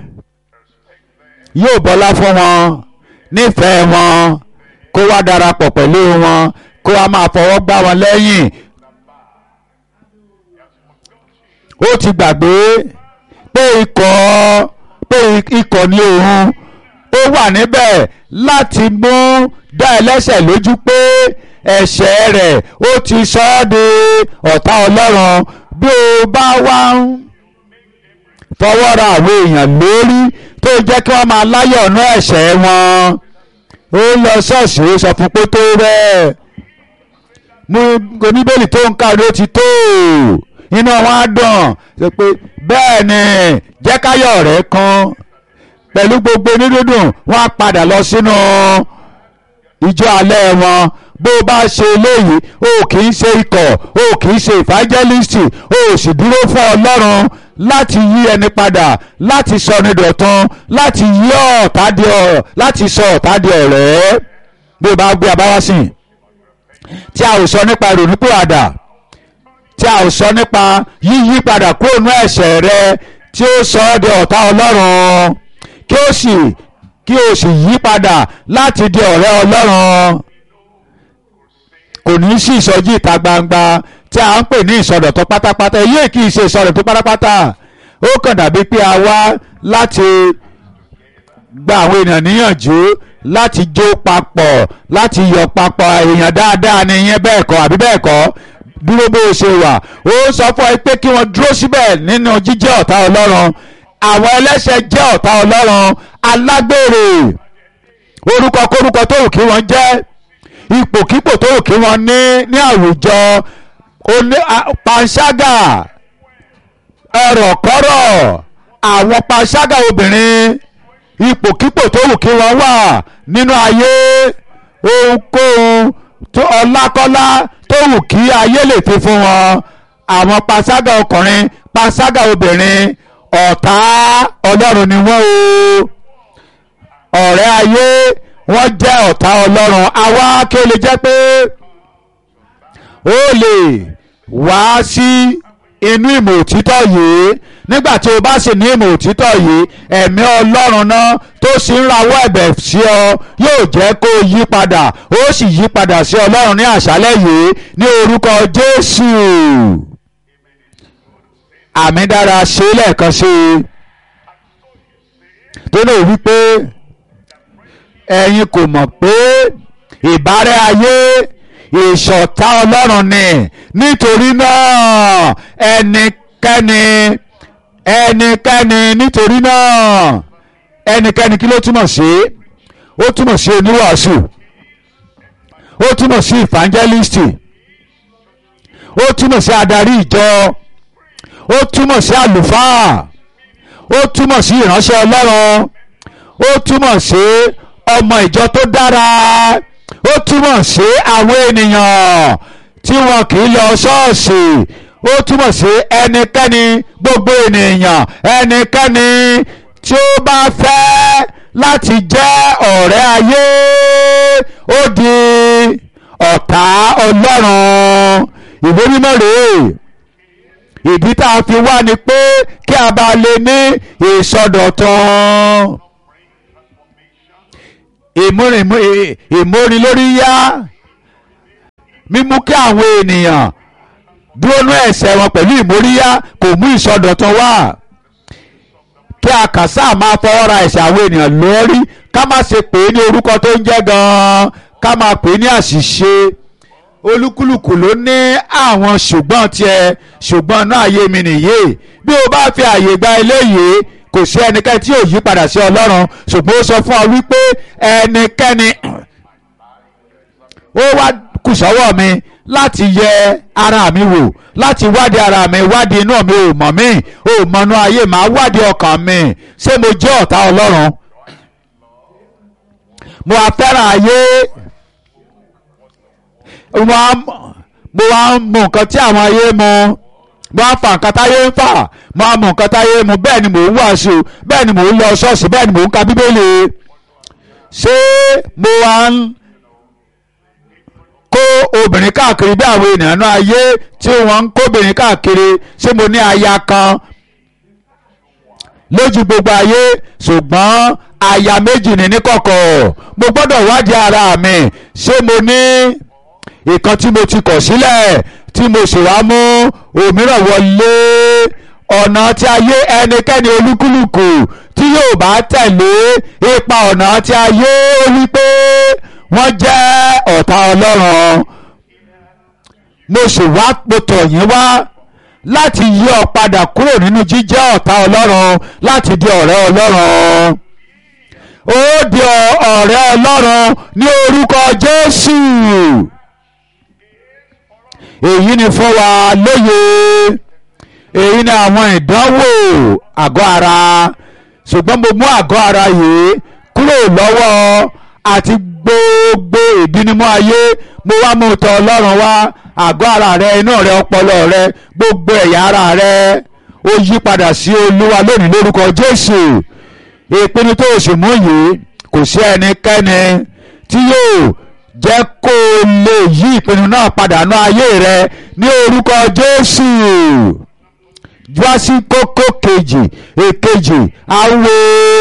A: yóò bọ́lá fún wọn nífẹ̀ẹ́ wọn kó wá darapọ̀ pẹ̀lú wọn kó wá máa fọwọ́ gbá wọn lẹ́yìn ó ti gbàgbé pé ikọ̀ pé ikọ̀ ní òun ó wà níbẹ̀ láti mú dá ẹlẹ́ṣẹ̀ lójú pé ẹ̀ṣẹ̀ rẹ̀ ó ti sọ ọ́ di ọ̀tá ọlọ́run bí o bá wá ń fọwọ́ ra àwọn èèyàn lórí tó jẹ́ kí wọ́n máa láyọ̀ ọ̀nà ẹ̀ṣẹ̀ wọn ó lọ ṣọ́ọ̀ṣì ó sọ fún pé tó rẹ̀ mú oníbèlì tó ń kárí ó ti tó inú wọn á dùn ṣe pé bẹ́ẹ̀ ni jẹ́ káyọ̀ rẹ̀ kan pẹ̀lú gbogbo onídùúdùn wọ́n á padà lọ sínú ìjọ alẹ́ wọn bó bá ṣe eléyìí o kì í ṣe ikọ̀ o kì í ṣe evangelist o sì dúró fún ọlọ́run láti yí ẹni padà láti sọ ní dọ̀tun láti yí ọ̀tá di ọ̀rọ̀ láti sọ ọ̀tá di ọ̀rẹ́ bí o bá gbé abáwásìn tí a ò sọ nípa ìrònúpìwàdà tí a ò sọ nípa yíyí padà kúrò ní ẹ̀ṣẹ̀ rẹ tí ó sọ ọ́ di ọ̀tá ọlọ́run kí ó sì kí o sì yí padà láti di ọ̀rẹ́ ọlọ́run kò ní í sí ìsọjí ìta gbangba tí a ń pè ní ìsọdọ̀tọ̀ pátápátá èyí kì í ṣe ìsọdọ̀tọ̀ pátápátá ó kàn dàbí pé a wá láti gba àwọn èèyàn níyànjú láti jó papọ̀ láti yọ̀ papọ̀ èèyàn dáadáa ni ìyẹn bẹ́ẹ̀ kọ́ àbí bẹ́ẹ̀ kọ́ dúró bó o ṣe wà ó sọ fún ẹ pé kí wọ́n dúró síbẹ̀ nínú jíjẹ́ ọ̀tá ọlọ́run àwọn ẹlẹ́ṣẹ̀ jẹ́ ọ̀tá ọlọ́run alágbèrè orúkọ kórúkọ tó wù kí wọ́n jẹ́ ipòkípò tó wù kí wọ́n ní ní àwùjọ panṣágà ẹ̀rọ̀kọ́rọ̀ àwọn panṣágà obìnrin ipòkípò tó wù kí wọ́n wà nínú ayé ohunkóhun tó ọlákọ́lá tó wù kí ayé lè fi fún wọn àwọn panṣágà ọkùnrin panṣágà obìnrin ọ̀tá ọlọ́run ni wọ́n o ọ̀rẹ́ ayé wọ́n jẹ́ ọ̀tá ọlọ́run àwa kí o lè jẹ́ pé ó lè wá sí inú ìmọ̀ òtítọ́ yìí nígbà tí o bá sì ní ìmọ̀ òtítọ́ yìí ẹ̀mí ọlọ́run náà tó sì ń rawọ́ ẹ̀bẹ̀ sí ọ yóò jẹ́ kó o yí padà ó sì yí padà sí ọlọ́run ní àṣálẹ́ yìí ní orúkọ jésù àmì dára ṣe lẹ́ẹ̀kan sí i tó lè wí pé ẹ̀yin kò mọ̀ pé ìbárẹ́ ayé ìṣọ̀tá ọlọ́run ni nítorí náà ẹnikẹ́ni ẹnikẹ́ni nítorí náà ẹnikẹ́ni kí ló túmọ̀ sí ó túmọ̀ sí oníwàásù ó túmọ̀ sí ìfàǹjẹ́lìstì ó túmọ̀ sí adarí ìjọ ó túmọ̀ sí àlùfáà ó túmọ̀ sí ìránṣẹ́ ọlọ́run ó túmọ̀ sí ọmọ ìjọ tó dára ó túmọ̀ sí àwọn ènìyàn tí wọn kì í lọ ṣọ́ọ̀ṣì ó túmọ̀ sí ẹnikẹ́ni gbogbo ènìyàn ẹnikẹ́ni tí ó bá fẹ́ láti jẹ́ ọ̀rẹ́ ayé ó di ọ̀tá ọlọ́run ìwé mímọ́ rèé ìdí tá a fi wá ni pé kí a bá lè ní ìsọdọ̀tun ìmúrin lórí yá mímú kí àwọn ènìyàn dúró nú ẹ̀ṣẹ̀ wọn pẹ̀lú ìmóríyá kò mú ìsọdọ̀tun wá kí a kàn sáà máa fọwọ́ ra ẹ̀ṣẹ̀ àwọn ènìyàn lórí ká má ṣe pè é ní orúkọ tó ń jẹ́ gan-an ká máa pè é ní àṣìṣe olúkúlùkù ló ní àwọn ṣùgbọ́n tiẹ̀ ṣùgbọ́n náà ayé mi nìyí bí o bá fi àyè gba eléyìí kò sí ẹnikẹ́ni tí yóò yí padà sí ọlọ́run ṣùgbọ́n ó sọ fún ọ wípé ẹnikẹ́ni ó wá kù sọ́wọ́ mi láti yẹ ara mi wò láti wádìí ara mi wádìí inú mi ò mọ̀ mí ò mọ̀nú ayé màá wádìí ọkàn mi ṣé mo jẹ́ ọ̀tá ọlọ́run mo wá fẹ́ràn ayé mo wá mo wá ń mu nǹkan tí àwọn ayé mu mo wá fa nǹkan táyé ń fà mo wá mu nǹkan táyé mu bẹ́ẹ̀ ni mò ń wàásù bẹ́ẹ̀ ni mò ń lọ ṣọ́ọ̀ṣì bẹ́ẹ̀ ni mò ń ka bíbélì ṣé mo wá ń kó obìnrin káàkiri bí àwọn ènìyàn náà ayé tí wọ́n ń kóbìnrin káàkiri ṣé mo ní aya kan lójú gbogbo ayé ṣùgbọ́n aya méjì ní níkọ̀kọ̀ mo gbọ́dọ̀ wádìí ara mi ṣé mo ní ìkan tí mo ti kọ̀ sílẹ̀ tí mo sì wá mú òmíràn wọlé ọ̀nà tí ayé ẹnikẹ́ni olúkúlùkù tí yóò bá tẹ̀lé ipa ọ̀nà tí ayé wípé wọ́n jẹ́ ọ̀tá ọlọ́run mo sì wá mo tọ̀ yín wá láti yí ọ padà kúrò nínú jíjẹ́ ọ̀tá ọlọ́run láti di ọ̀rẹ́ ọlọ́run ó di ọ̀rẹ́ ọlọ́run ní orúkọ Jésù èyí ni fún wa lóye èyí ni àwọn ìdánwò àgọ́ ara ṣùgbọ́n mo mú àgọ́ ara yìí kúrò lọ́wọ́ àti gbogbo ìdínimú ayé mo wá mú tọ̀ ọlọ́run wá àgọ́ ara rẹ inú rẹ ọpọlọ rẹ gbogbo ẹ̀yà ara rẹ ó yí padà sí olúwa lónìí lórúkọ jésù ìpinnu tó o sì mú yìí kò sí ẹnikẹ́ni tí yóò jẹ́ kó o lè yí ìpinnu náà padà nú ayé rẹ ní orúkọ jésù wá sí kókó kejì èkejì awo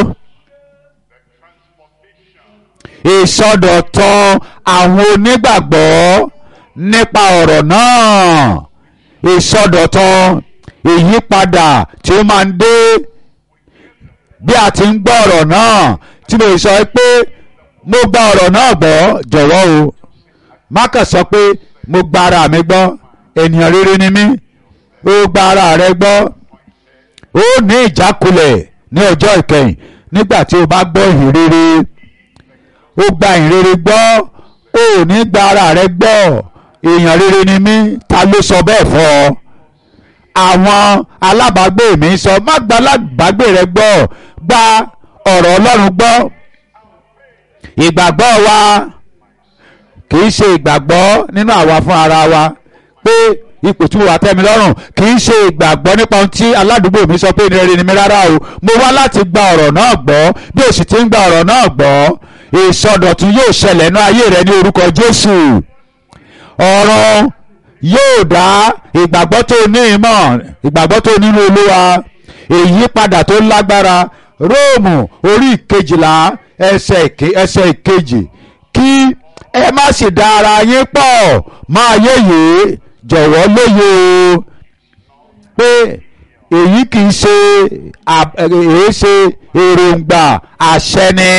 A: ìsọdọ̀tun àwọn onígbàgbọ́ nípa ọ̀rọ̀ náà ìsọdọ̀tun ìyípadà tí ó máa ń dé bí a ti ń gbọ́ ọ̀rọ̀ náà tí mo sọ pé mo gba ọ̀rọ̀ náà gbọ́ jọ̀wọ́ o má kàn sọ pé mo gba ara mi gbọ́ ènìyàn rere ni mí ó gba ara rẹ gbọ́ ó ní ìjákulẹ̀ ní ọjọ́ ìkẹyìn nígbà tí o bá gbọ́ ìhìn rere ó gba ìhìn rere gbọ́ ó ní gba ara rẹ gbọ́ èèyàn rere ni mí ta ló sọ bẹ́ẹ̀ fọ́ ọ àwọn alábàágbé mi sọ má gba alábàágbé rẹ gbọ́ gba ọ̀rọ̀ Ọlọ́run gbọ́ ìgbàgbọ́ wa kì í ṣe ìgbàgbọ́ nínú àwa fún ara wa pé ipò tí mo wà tẹ́ mi lọ́rùn kì í ṣe ìgbàgbọ́ nípa ohun tí aládùúgbò mi sọ pé ní rere ni mi rárá o mo wá láti gba ọ̀rọ̀ náà gbọ́ bí o sì ti ń gba ọ̀rọ̀ náà gbọ́ ìsọdọ̀tun yóò ṣẹlẹ̀ nínú ayé rẹ ní orúkọ Jésù ọ̀rọ̀ yóò dá ìgbàgbọ́ tó ní ìmọ̀ ìgbàgbọ́ tó nínú Olúwa ìyípadà tó lágbára Róòmù orí ìkejìlá ẹsẹ̀ ìkejì kí ẹ má sì dá ara yín pọ̀ máa yéye jọ̀wọ́ lóye o pé èyí kì í ṣe èé ṣe èròǹgbà àṣẹ ni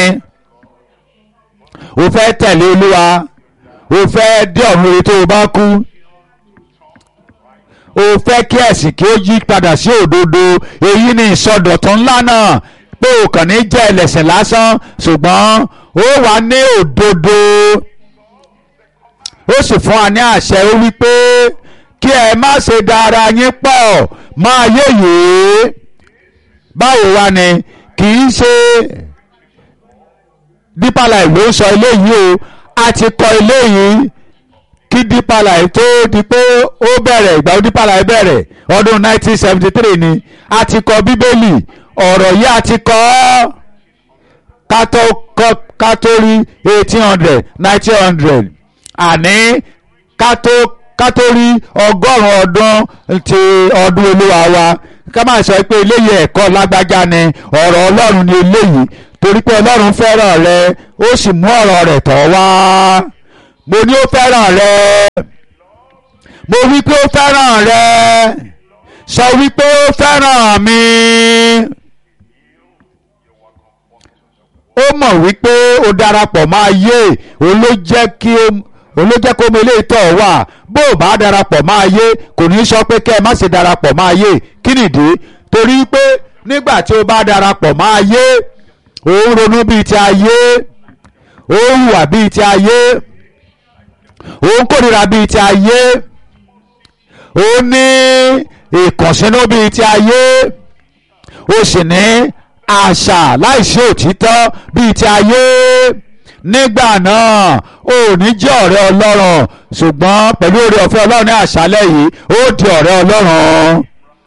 A: o fẹ́ tẹ̀lé Olúwa o fẹ́ dé ọ̀run rere tó o bá kú o fẹ́ kí ẹ̀sìn kí ó yí padà sí òdodo èyí ni ìsọdọ̀tun ńlá náà pé o kàn ní jẹ́ ẹlẹ́sìn lásán ṣùgbọ́n ó wà ní òdodo ó sì fún wa ní àṣẹ ó wí pé kí ẹ má ṣe da ara yín pọ̀ máa yéye báwo wá ni kì í ṣe Deeper Life ló ń sọ eléyìí o a ti kọ eléyìí kí Deeper Life tó di pé ó bẹ̀rẹ̀ ìgbà ó Deeper Life bẹ̀rẹ̀ ọdún 1973 ni a ti kọ bíbélì ọ̀rọ̀ yìí a ti kọ ọ́ ká tó rí eighteen hundred nineteen hundred àní ká tó rí ọgọ́rùn-ún ọdún ti ọdún olúwa wa ká máa sọ pé eléyìí ẹ̀kọ́ lágbájá ni ọ̀rọ̀ ọlọ́run ni eléyìí torí pé ọlọ́run fẹ́ràn rẹ ó sì mú ọ̀rọ̀ rẹ̀ tọ̀ wá mo ní ó fẹ́ràn rẹ mo wí pé ó fẹ́ràn rẹ sọ wípé ó fẹ́ràn mi ó mọ̀ wípé ó darapọ̀ máa yé òun ló jẹ́ kí ó òun ló jẹ́ kó mọ ilé ìtọ́ wà bó o bá darapọ̀ máa yé kò ní sọ pé kẹ́ ẹ má ṣe darapọ̀ máa yé kí nìdí torí pé nígbà tí o bá darapọ̀ máa yé òun ronú bíi ti ayé òun hùwà bíi ti ayé òun kórìíra bíi ti ayé òun ní ìkànsínú bíi ti ayé ó sì ní àṣà láìsí òtítọ́ bíi ti ayé nígbà náà ò ní jẹ́ ọ̀rẹ́ ọlọ́run ṣùgbọ́n pẹ̀lú oore ọ̀fẹ́ ọlọ́run ní àṣálẹ́ yìí ó di ọ̀rẹ́ ọlọ́run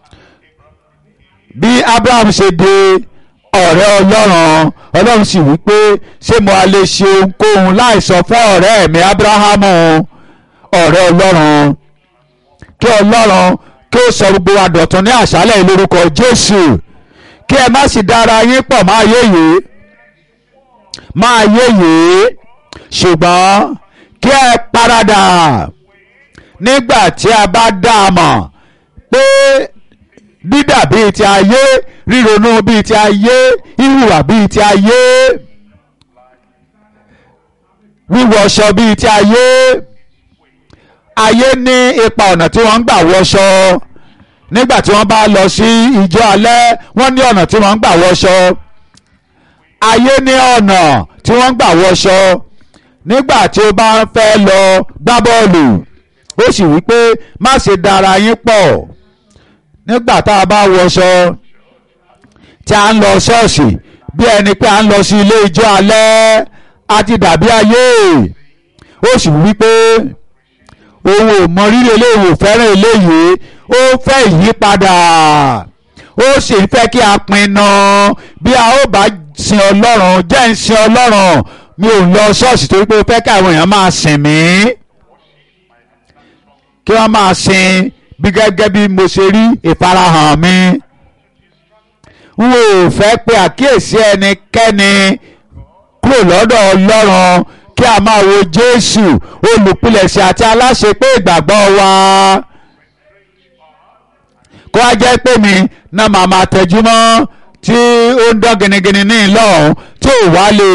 A: bí Abraham ṣe di ọ̀rẹ́ ọlọ́run ọlọ́run sì wí pé ṣé mo lè ṣe ohunkóhun láì sọ fún ọ̀rẹ́ mi Abrahamu ọ̀rẹ́ ọlọ́run kí ọlọ́run kí ó sọ gbogbo wa dọ̀tun ní àṣálẹ̀ yìí lórúkọ Jésù kí ẹ má sì dára yín pọ̀ máa yé yìí máa yé yìí ṣùgbọ́n kí ẹ paradà nígbà tí a bá dá a mọ̀ pé dídà bíi ti ayé ríronú bíi ti ayé ìhùwà bíi ti ayé wíwọṣọ bíi ti ayé ayé ní ipa ọ̀nà tí wọ́n ń gbà wọṣọ nígbà tí wọ́n bá lọ sí ìjọ alẹ́ wọ́n ní ọ̀nà tí wọ́n ń gbà wọṣọ ayé ní ọ̀nà tí wọ́n ń gbà wọṣọ nígbà tí o bá fẹ́ lọ gbá bọ́ọ̀lù ó sì wí pé má ṣe dára yín pọ̀ nígbà tá a bá wọṣọ tí a ń lọ ṣọ́ọ̀ṣì bí ẹni pé a ń lọ sí ilé ìjọ alẹ́ a ti dàbí ayé ó sì wí pé òun ò mọ rírì eléyìí ò fẹ́ràn eléyìí ó fẹ́ ìyípadà ó sì fẹ́ kí a pinnu bí a ó bá sin ọlọ́run jẹ́ ń sin ọlọ́run mi ò lọ ṣọ́ọ̀ṣì torí pé ó fẹ́ kí àwọn èèyàn máa sìn mí kí wọ́n máa sin bí gẹ́gẹ́ bí mo ṣe rí ìfarahàn mi n ò fẹ́ pe àkíyèsí ẹnikẹ́ni kúrò lọ́dọ̀ ọlọ́run kí a máa wo jésù olùpilẹ̀ṣẹ̀ àti aláṣẹ pé ìgbàgbọ́ wa kó a jẹ́ pé mi náà màá máa tẹjú mọ́ tí ó ń dán gẹ́nẹ́gẹ́nẹ́ ní ìlọ́run tí ò wá lè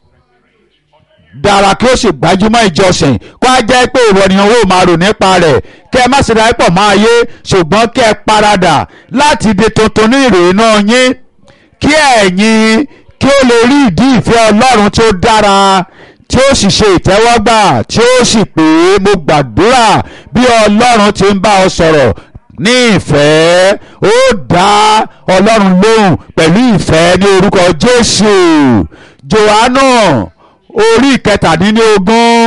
A: dára kí ó sì gbájúmọ́ ìjọsìn kó a jẹ́ pé ìwọ ni owó máa rò nípa rẹ̀ kí ẹ má ṣe dáa pọ̀ máa yé ṣùgbọ́n kí ẹ paradà láti di tuntun ní ìrònú yín kí ẹ̀yin kí ó lè rí ìdí ìfẹ́ ọlọ́run tó dára tí ó sì ṣe ìtẹ́wọ́gbà tí ó sì pé mo gbàdúrà bí ọlọ́run ti ń bá ọ sọ̀rọ̀ ní ìfẹ́ ó dá ọlọ́run lóhùn pẹ̀lú ìfẹ́ ní orúkọ jésù johannu orí ìkẹtàdínlógún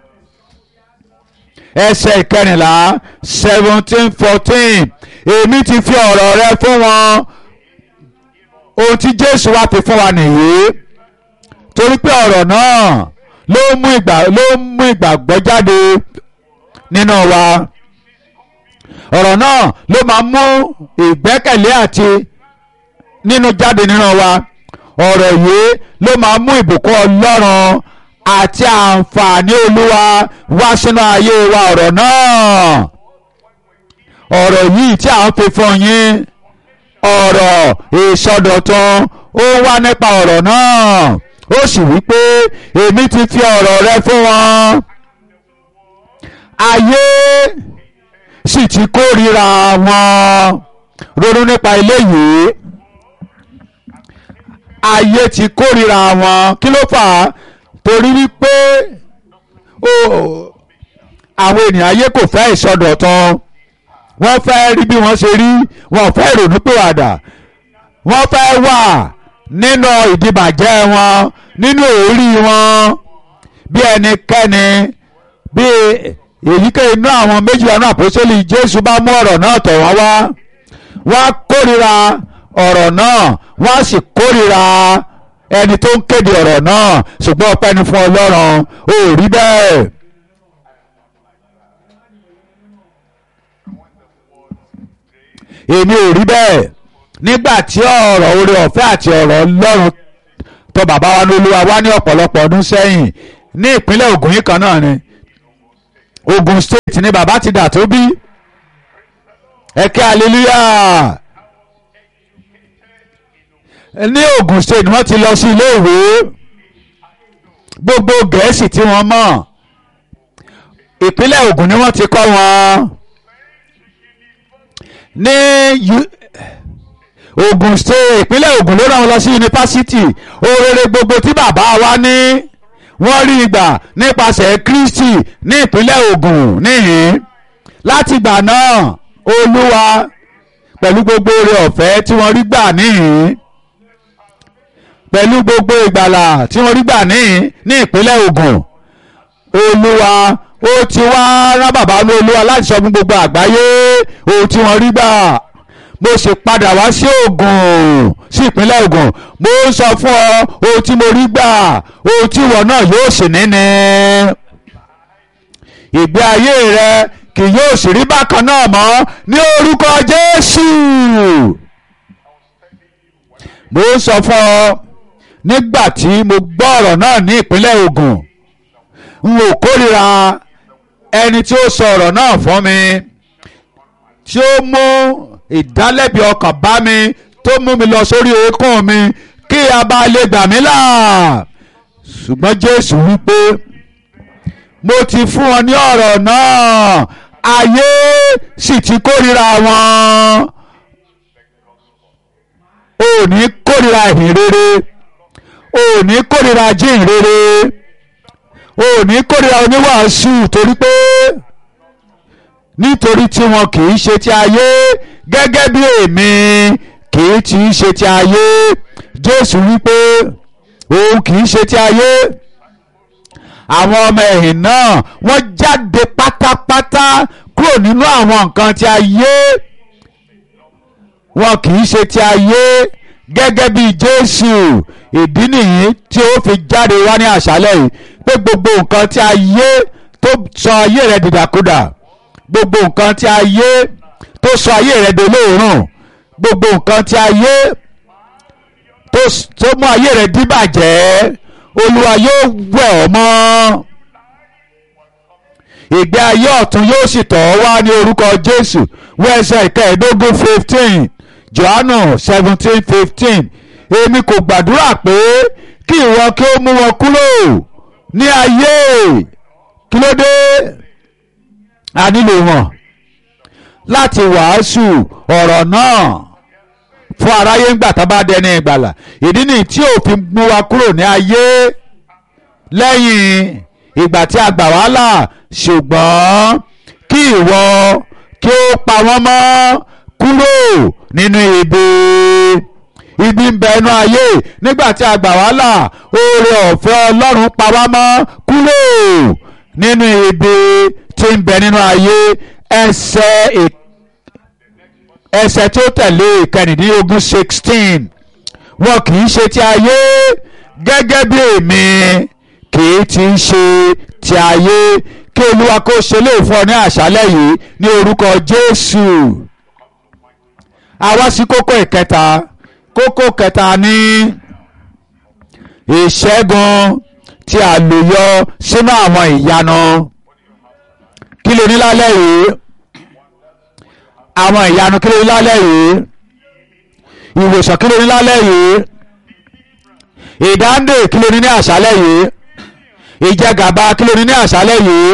A: ẹsẹ̀ ìkẹrìnlá seventeen fourteen èmi ti fi ọ̀rọ̀ rẹ fún wọn ohun tí jésù wá fi fún wa nìyí torí pé ọ̀rọ̀ náà ló mú ìgbà ló mú ìgbàgbọ́ jáde nínú wa ọ̀rọ̀ náà ló máa mú ìgbẹ́kẹ̀lé àti nínú jáde nínú wa ọ̀rọ̀ yìí ló máa mú ìbùkún ọlọ́run àti àǹfààní olúwa wá sínú ayé wa ọ̀rọ̀ náà ọ̀rọ̀ yìí tí à ń fi fún yín ọ̀rọ̀ ìsọdọ̀tun ó wá nípa ọ̀rọ̀ náà ó sì wí pé èmi ti fi ọ̀rọ̀ rẹ fún wọn ayé sì ti kórìíra wọn ronú nípa eléyìí ayé ti kórìíra wọn kí ló fà á torí wípé àwọn ènìyàn ayé kò fẹ́ ìsọdọ̀tun wọ́n fẹ́ rí bí wọ́n ṣe rí wọ́n fẹ́ ìrònúpìwàdà wọ́n fẹ́ wà nínú ìdìbàjẹ́ wọn nínú èrí wọn bí ẹnikẹ́ni bí èyíkéyìí inú àwọn méjì ọ̀nà àpòsílì Jésù bá mú ọ̀rọ̀ náà tọ̀ wọ́n wá wọ́n á kórìíra ọ̀rọ̀ náà wọ́n á sì kórìíra ẹni tó ń kéde ọ̀rọ̀ náà ṣùgbọ́n ọpẹ́ ni fún Ọlọ́run ó rí bẹ́ẹ̀. èmi ò rí bẹ́ẹ̀ nígbà tí ọ̀rọ̀ oore ọ̀fẹ́ àti ọ̀rọ̀ Ọlọ́run tó bàbá wa ní Olúwa wá ní ọ̀pọ̀lọpọ̀ ọdún sẹ́yìn ní ìpínlẹ̀ Ògùn yìí kan náà ni Ògùn state tí ni bàbá ti dà tó bí ẹ̀kẹ́ hallelujah ní Ògùn state ni wọ́n ti lọ sí ilé ìwé gbogbo gẹ̀ẹ́sì tí wọ́n mọ̀ ìpínlẹ̀ Ògùn ni wọ́n ti kọ́ wọn ní Ògùn state ìpínlẹ̀ Ògùn ló rán wọn lọ sí yunifásitì oore gbogbo tí bàbá wa ní wọ́n rí ìgbà nípasẹ̀ Kristi ní ìpínlẹ̀ Ògùn níhìn láti ìgbà náà Olúwa pẹ̀lú gbogbo oore ọ̀fẹ́ tí wọ́n rí gbà níhìn pẹ̀lú gbogbo ìgbàlà tí wọ́n rí gbà níhìn ní ìpínlẹ̀ Ògùn Olúwa ó ti wá rán bàbá ní Olúwa láti sọ fún gbogbo àgbáyé ohun tí wọ́n rí gbà mo sì padà wá sí Ògùn sí ìpínlẹ̀ Ògùn mo ń sọ fún ọ ohun tí mo rí gbà ohun tí ìwọ náà yóò sì ní ni ìgbé ayé rẹ kì yóò sì rí bákan náà mọ́ ní orúkọ Jésù mo ń sọ fún ọ nígbà tí mo gbọ́ ọ̀rọ̀ náà ní ìpínlẹ̀ Ògùn n ò kórìíra ẹni tí ó sọ ọ̀rọ̀ náà fún mi tí ó mú ìdálẹ́bi ọkàn bá mi tó mú mi lọ sórí eékún mi kí a bá lè gbà mí là ṣùgbọ́n Jésù wípé mo ti fún wọn ní ọ̀rọ̀ náà ayé sì ti kórìíra wọn ò ní kórìíra ìhìn rere ò ní kórìíra jíìn rere ò ní kórìíra oníwàásù torí pé nítorí tí wọn kì í ṣe ti ayé gẹ́gẹ́ bí èmi kì í ti ṣe ti ayé Jésù wípé òun kì í ṣe ti ayé àwọn ọmọ ẹ̀yìn náà wọ́n jáde pátápátá kúrò nínú àwọn nǹkan ti ayé wọn kì í ṣe ti ayé gẹ́gẹ́ bí Jésù ìdí nìyí tí ó fi jáde wá ní àṣálẹ̀ yìí pé gbogbo nǹkan ti ayé tó sọ ayé rẹ̀ dìdàkudà gbogbo nǹkan tí ayé tó sọ ayé rẹ̀ dolóòórùn gbogbo nǹkan tí ayé tó mú ayé rẹ̀ díbàjẹ́ olúwa yóò wẹ̀ ọ́ mọ́ ìgbé ayé ọ̀tun yóò sì tọ̀ ọ́ wá ní orúkọ jésù wẹ́ẹ̀sẹ̀ ìkẹẹ̀ẹ́dógún fifteen johannu seventeen fifteen èmi kò gbàdúrà pé kí ìwọ kí ó mú wọn kúrò ní ayé kí ló dé a nílò wọn láti wàásù ọ̀rọ̀ náà fún aráyé ńgbà tá a bá dẹni ìgbàlà ìdí nìyí tí òfin mú wa kúrò ní ayé lẹ́yìn ìgbà tí a gbà wá là ṣùgbọ́n kí ìwọ kí ó pa wọ́n mọ́ kúrò nínú ibi ibi ń bẹ inú ayé nígbà tí a gbà wá là oore ọ̀fẹ́ ọlọ́run pa wá mọ́ kúrò nínú ibi tí ń bẹ nínú ayé ẹsẹ̀ ẹsẹ̀ tó tẹ̀lé ìkẹrìndínlógún sixteen wọn kì í ṣe ti ayé gẹ́gẹ́ bí èmi kì í ti ṣe ti ayé kí olúwa kó ṣe lè fún ọ ní àṣálẹ́ yìí ní orúkọ jésù àwa sí kókó ìkẹta kókó kẹta ní ìṣẹ́gun tí a lò yọ sínú àwọn ìyanu kí ló ní lálẹ́ yìí àwọn ìyanu kí ló ní lálẹ́ yìí ìwòsàn kí ló ní lálẹ́ yìí ìdáǹdè kí ló ní ní àṣálẹ́ yìí ìjẹgàba kí ló ní ní àṣálẹ́ yìí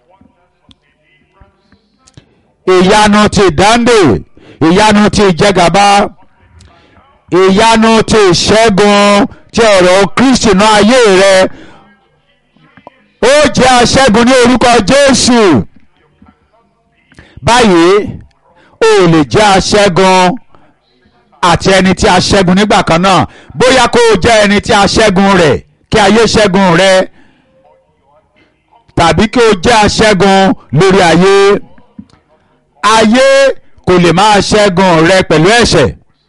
A: ìyanu ti ìdáǹdè ìyanu ti ìjẹgàba ìyanu ti ìṣẹ́gun ti ọ̀rọ̀ Kristi náà ayé rẹ ó jẹ́ aṣẹ́gun ní orúkọ Jésù báyìí o lè jẹ́ aṣẹ́gun àti ẹni tí a ṣẹ́gun nígbà kan náà bóyá kó o jẹ́ ẹni tí a ṣẹ́gun rẹ̀ kí ayé ṣẹ́gun rẹ̀ tàbí kí o jẹ́ aṣẹ́gun lórí ayé ayé kò lè máa ṣẹ́gun rẹ pẹ̀lú ẹ̀ṣẹ̀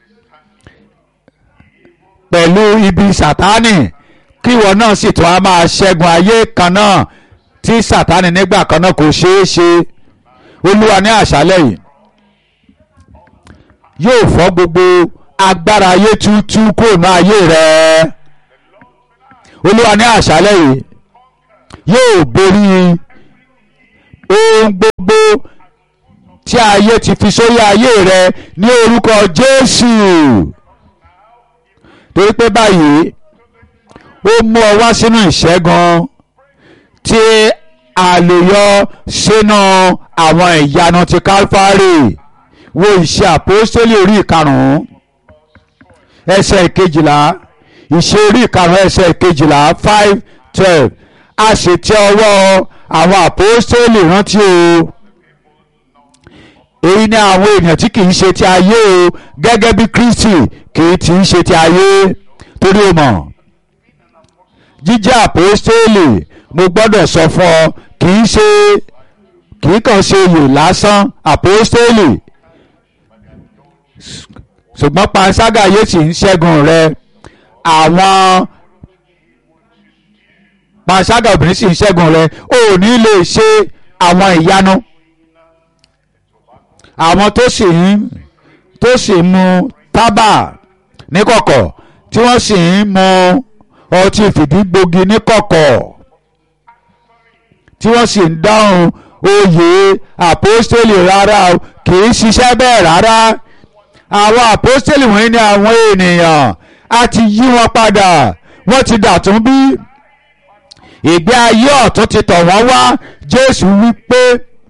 A: pẹ̀lú ibi sàtánì kí ìwọ náà sì tún á máa ṣẹ́gun ayé kan náà tí sàtánì nígbà kan náà kò ṣeé ṣe olúwa ní àṣálẹ́ yìí yóò fọ́ gbogbo agbára ayé tútú kúrò ní ayé rẹ olúwa ní àṣálẹ́ yìí yóò borí ohun gbogbo. tí ayé ti fi sórí ayé rẹ ní orúkọ Jésù torí pé báyìí ó mú ọ wá sínú ìṣẹ́gun tí a lè yọ sínú àwọn ìyanu ti Kálífárì wo ìṣe àpòstélì orí ìkarùn-ún ẹsẹ̀ ìkejìlá ìṣe orí ìkarùn-ún ẹsẹ̀ ìkejìlá five twelve a sì tẹ ọwọ́ àwọn àpòstélì rántí o èyí ni àwọn èèyàn tí kì í ṣe ti ayé o gẹ́gẹ́ bí Kristi kì í ti ṣe ti ayé torí o mọ̀ jíjẹ́ àpòstélì mo gbọ́dọ̀ sọ fún ọ kì í ṣe kì í kàn ṣe oyè lásán àpòstélì ṣùgbọ́n panṣágà yóò sì ń ṣẹ́gun rẹ àwọn panṣágà obìnrin sì ń ṣẹ́gun rẹ ò ní lè ṣe àwọn ìyanu àwọn tó sì ń tó sì ń mu tábà níkọ̀kọ̀ tí wọ́n sì ń mu ọtí fìdígbògi níkọ̀kọ̀ tí wọ́n sì ń dáhùn oyè àpọ́stélì rárá o kì í ṣiṣẹ́ bẹ́ẹ̀ rárá àwọn àpọ́stélì wọ̀nyí ni àwọn ènìyàn a ti yí wọn padà wọ́n ti dàtún bí ìgbé ayé ọ̀tún ti tọ̀ wọ́n wá Jésù wí pé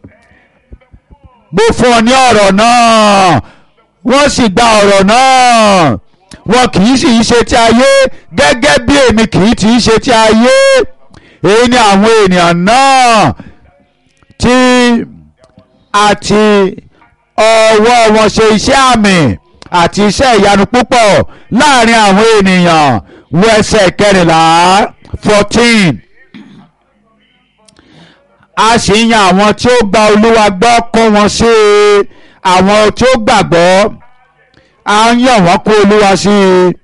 A: mo fún ọ ní ọ̀rọ̀ náà wọ́n sì gba ọ̀rọ̀ náà wọn kì í sì í ṣe ti ayé gẹ́gẹ́ bí èmi kì í ti í ṣe ti ayé èyí ni àwọn ènìyàn náà tí a ti ọwọ́ wọn ṣe iṣẹ́ àmì àti iṣẹ́ ìyanu púpọ̀ láàrin àwọn ènìyàn wo ẹsẹ̀ kẹrìnlá fourteen a sì ń yan àwọn tí ó gba olúwa gbọ́ kó wọn sí i àwọn tí ó gbàgbọ́ a ń yàn wọ́n kó olúwa sí i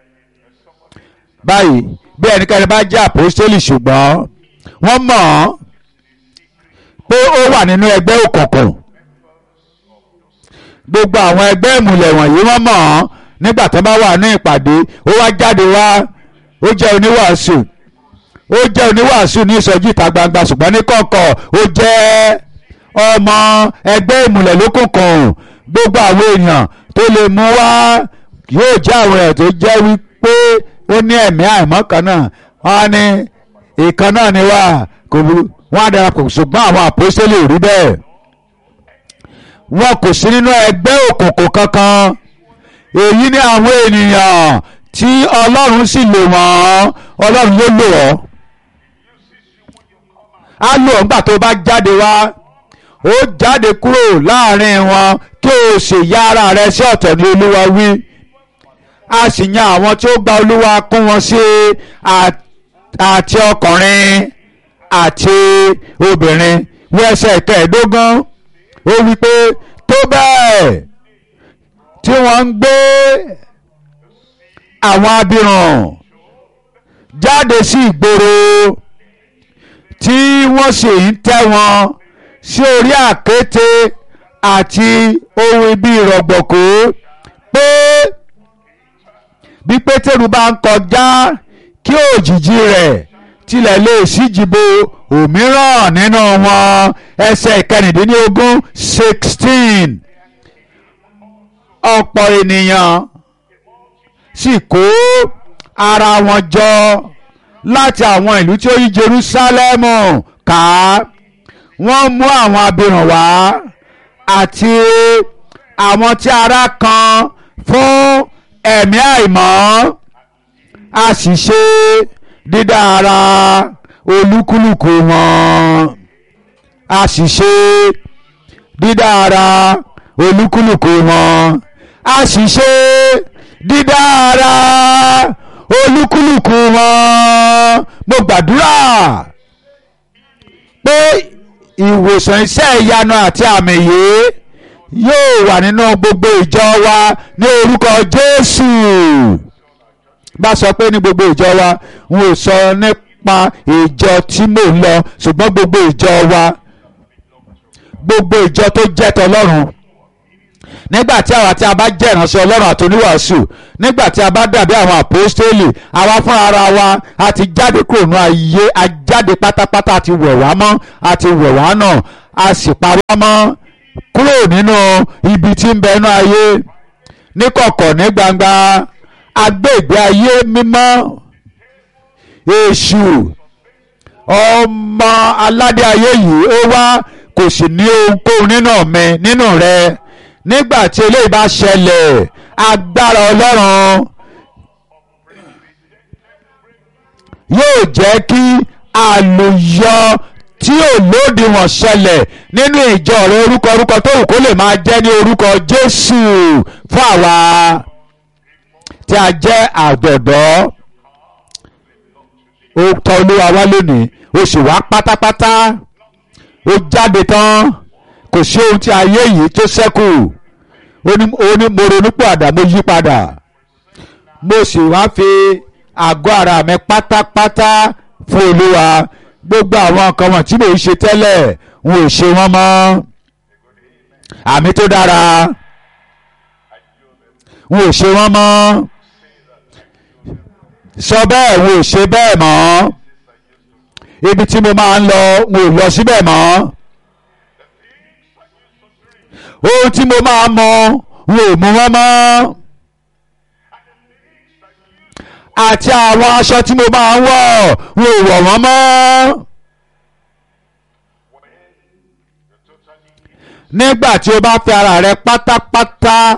A: báyìí bí ẹnikẹ́ni bá jẹ́ àpòstélì ṣùgbọ́n wọ́n mọ̀ ọ́n pé ó wà nínú ẹgbẹ́ òkùnkùn gbogbo àwọn ẹgbẹ́ ìmùlẹ̀ wọ̀nyí wọ́n mọ̀ ọ́n nígbà tó bá wà ní ìpàdé ó wá jáde wá ó jẹ́ oníwàásù ó jẹ́ oníwàásù ní ìsọjí ìta gbangba ṣùgbọ́n ní kọ̀kọ̀ ó jẹ́ ọmọ ẹgbẹ́ ìmùlẹ̀ lókùnkùn gbogbo àwọn èèyàn tó lè mú wá yóò jẹ́ àwọn èèyàn tó jẹ́ wípé ó ní ẹ̀mí àìmọ́ kan náà wọ́n á ní ìkan náà ni wá kò burú wọ́n á darapọ̀ ṣùgbọ́n àwọn àpòsílẹ̀ ò rí bẹ́ẹ̀ wọn kò sí nínú ẹgbẹ́ òkùnkùn kankan èyí ni àwọn ènìyàn tí ọlọ́run sì lò wọ́n ọlọ́run ló lò ọ́ á lò ọ́ nígbà tó bá jáde wá ó jáde kúrò láàrin wọn kí o sì yá ara rẹ sí ọ̀tọ̀ ní olúwa wí a sì yan àwọn tí ó gba olúwa kún wọn sí àti ọkùnrin àti obìnrin wí ẹsẹ̀ kẹẹ̀ẹ́dógún ó wí pé tó bẹ́ẹ̀ tí wọ́n ń gbé àwọn abirùn jáde sí ìgboro tí wọ́n sì ń tẹ́ wọn sí orí àkéte àti ohun ibi ìrọ̀gbọ̀kú pé bí pétérù bá ń kọjá kí òjìji rẹ̀ tilẹ̀ lè síjìbo òmíràn nínú wọn ẹsẹ̀ ìkẹrìndínlógún sixteen ọ̀pọ̀ ènìyàn sì kó ara wọn jọ láti àwọn ìlú tí ó yí Jerúsálẹ́mù ká wọ́n mú àwọn abirùn wá àti àwọn tí ara kan fún ẹ̀mí àìmọ́ a sì ṣe dídá ara olúkúlùkù wọn a sì ṣe dídá ara olúkúlùkù wọn a sì ṣe dídá ara olúkúlùkù wọn mo gbàdúrà pé ìwòsàn iṣẹ́ ìyanu àti àmì yìí yóò wà nínú gbogbo ìjọ wa ní orúkọ Jésù bá sọ pé ní gbogbo ìjọ wa n ò sọ nípa ìjọ tí mò ń lọ ṣùgbọ́n gbogbo ìjọ wa gbogbo ìjọ tó jẹ́ tọlọ́run nígbà tí àwa tí a bá jẹ́ ìránṣẹ́ ọlọ́run àti oníwàásù nígbà tí a bá dàbí àwọn àpòstélì àwa fún ara wa a ti jáde kúrò ní ayé a jáde pátápátá a ti wẹ̀ wá mọ́ a ti wẹ̀ wá náà a sì pa wá mọ́ kúrò nínú ibi tí ń bẹ inú ayé níkọ̀kọ̀ ní gbangba agbègbè ayé mímọ́ èṣù ọmọ aládé ayé yìí ó wá kò sì ní ohunkóhun nínú mi nínú rẹ nígbà tí eléyìí bá ṣẹlẹ̀ agbára ọlọ́run yóò jẹ́ kí àlùyọ tí ò lódiwọ̀n ṣẹlẹ̀ nínú ìjọ rẹ orúkọ orúkọ tó wù kó lè máa jẹ́ ní orúkọ Jésù fún àwa tí a jẹ́ àdọ̀dọ́ ó tọ́ olúwa wá lónìí ó sì wá pátápátá ó jáde tán kò sí ohun tí ayé yìí tó ṣẹ́kù ó ní ó ní mo ronú padà mo yí padà mo sì wá fi àgọ́ ara mi pátápátá fún olúwa gbogbo àwọn nǹkan wọn tí mò ń ṣe tẹ́lẹ̀ n ò ṣe wọ́n mọ́ àmì tó dára n ò ṣe wọ́n mọ́ sọ bẹ́ẹ̀ n ò ṣe bẹ́ẹ̀ mọ́ ibi tí mo máa ń lọ n ò lọ síbẹ̀ mọ́ ohun tí mo máa mọ n ò mú wọn mọ́ àti àwọn aṣọ tí mo máa ń wọ̀ n ò wọ̀ wọ́n mọ́. nígbà tí o bá fi ara rẹ pátápátá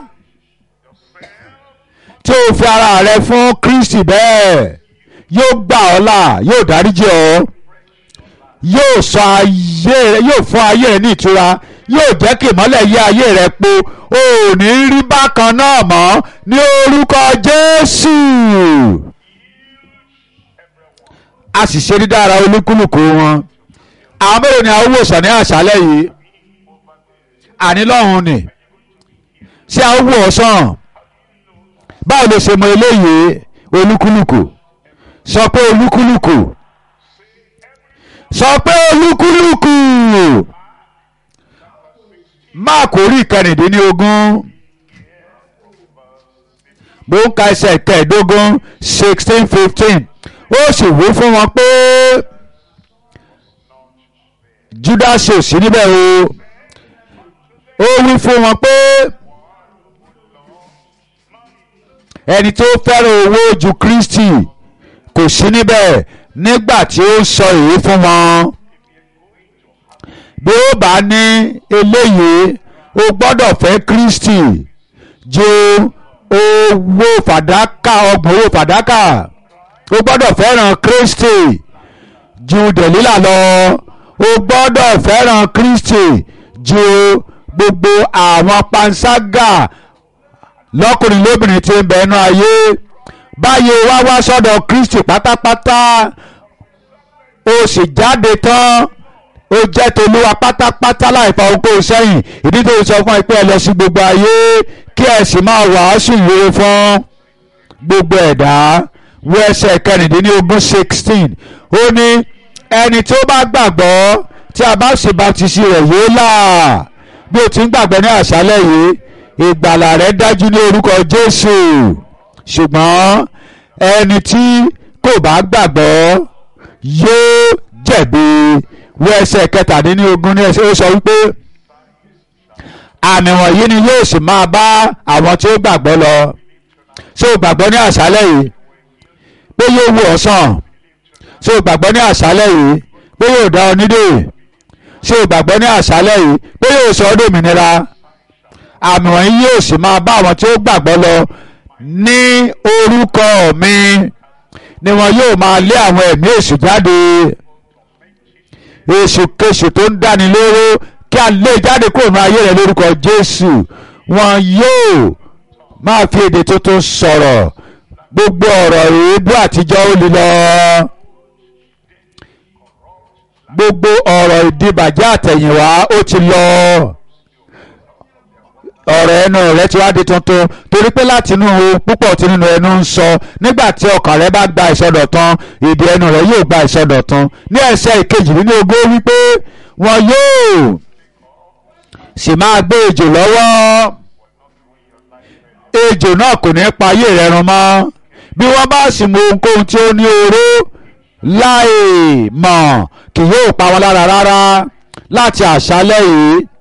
A: tí o fi ara rẹ fún Kristi bẹ́ẹ̀ yóò gbà ọ́ là yóò dáríjì ọ́ yóò sọ ayé rẹ yóò fún ayé rẹ ní ìtura yóò jẹ́ kí ìmọ́lẹ̀ yí ayé rẹ po o ò ní rí bákan náà mọ́ ní orúkọ Jésù a sì ṣe dídára olúkúlùkù wọn àwọn mélòó ni àwọn wòsàn ní àṣálẹ́ yìí àní lọ́hùn ni ṣé àwọn wò ọ́ sàn báwo ló ṣe mọ eléyìí olúkúlùkù sọ pé olúkúlùkù sọ pé olúkúlùkù máàkù orí ìkẹrìndínlógún mo ń ka ẹsẹ̀ kẹẹ̀ẹ́dógún sixteen fifteen ó sì wí fún wọn pé Judas ò sí níbẹ̀ o ó wí fún wọn pé ẹni tó fẹ́ràn owó ju Kristi kò sí níbẹ̀ nígbà tí ó sọ èyí fún wọn bí ó bá ní eléyìí o gbọ́dọ̀ fẹ́ Kristi ju owó fàdákà ọgbọ̀n owó fàdákà o gbọ́dọ̀ fẹ́ràn Kristi ju Dẹ̀lílà lọ o gbọ́dọ̀ fẹ́ràn Kristi ju gbogbo àwọn panṣágà lọ́kùnrin lóbìnrin tí ń bẹ ẹnu ayé báyìí wá wá sọ́dọ̀ Kristi pátápátá o sì jáde tán ó jẹ́ tolúwa pátápátá láìfa ohunkóhun sẹ́yìn ìdí tó sọ fún ẹ pé ẹ lọ sí gbogbo ayé kí ẹ sì máa wàásù ìwé fún gbogbo ẹ̀dá wo ẹsẹ̀ kẹrìndínlógún sixteen ó ní ẹni tí ó bá gbàgbọ́ tí a bá ṣe baptisi rẹ̀ yóò là bí o ti ń gbàgbọ́ ní àṣálẹ̀ yìí ìgbàlà rẹ̀ dájú ní orúkọ Jésù ṣùgbọ́n ẹni tí kò bá gbàgbọ́ yóò jẹ̀bi wo ẹsẹ̀ kẹtàdínlógún ní ẹsẹ̀ ó sọ wípé àmì wọ̀nyí ni yóò sì máa bá àwọn tí ó gbàgbọ́ lọ ṣé o gbàgbọ́ ní àṣálẹ̀ yìí pé yóò wò ọ́ sàn ṣé o gbàgbọ́ ní àṣálẹ̀ yìí pé yóò dá ọ nídè ṣé o gbàgbọ́ ní àṣálẹ̀ yìí pé yóò sọ ọ́ dòmìnira àmì wọ̀nyí yóò sì máa bá àwọn tí ó gbàgbọ́ lọ ní orúkọ mi ni wọn yóò máa lé àwọn ẹ̀mí èṣù jáde èṣù kéṣù tó ń dáni lóró kí a lè jáde kúrò ní ayé rẹ lórúkọ Jésù wọn yóò máa fi èdè tuntun sọ̀rọ̀ gbogbo ọ̀rọ̀ èébú àtijọ́ ó lè lọ gbogbo ọ̀rọ̀ ìdìbàjẹ́ àtẹ̀yìnwá ó ti lọ ọ̀rọ̀ ẹnu rẹ ti wá di tuntun torí pé láti inú púpọ̀ tí nínú ẹnu ń sọ nígbà tí ọkàn rẹ bá gba ìsọdọ̀tun èdè ẹnu rẹ yóò gba ìsọdọ̀tun ní ẹsẹ̀ ìkejìlélógún wípé wọn yóò sì máa gbé ejò lọ́wọ́ ejò náà kò ní pa ayé rẹ run mọ́ bí wọ́n bá sì mú ohunkóhun tí ó ní oró láì mọ̀ kì yóò pa wọn lára rárá láti àṣálẹ́ yìí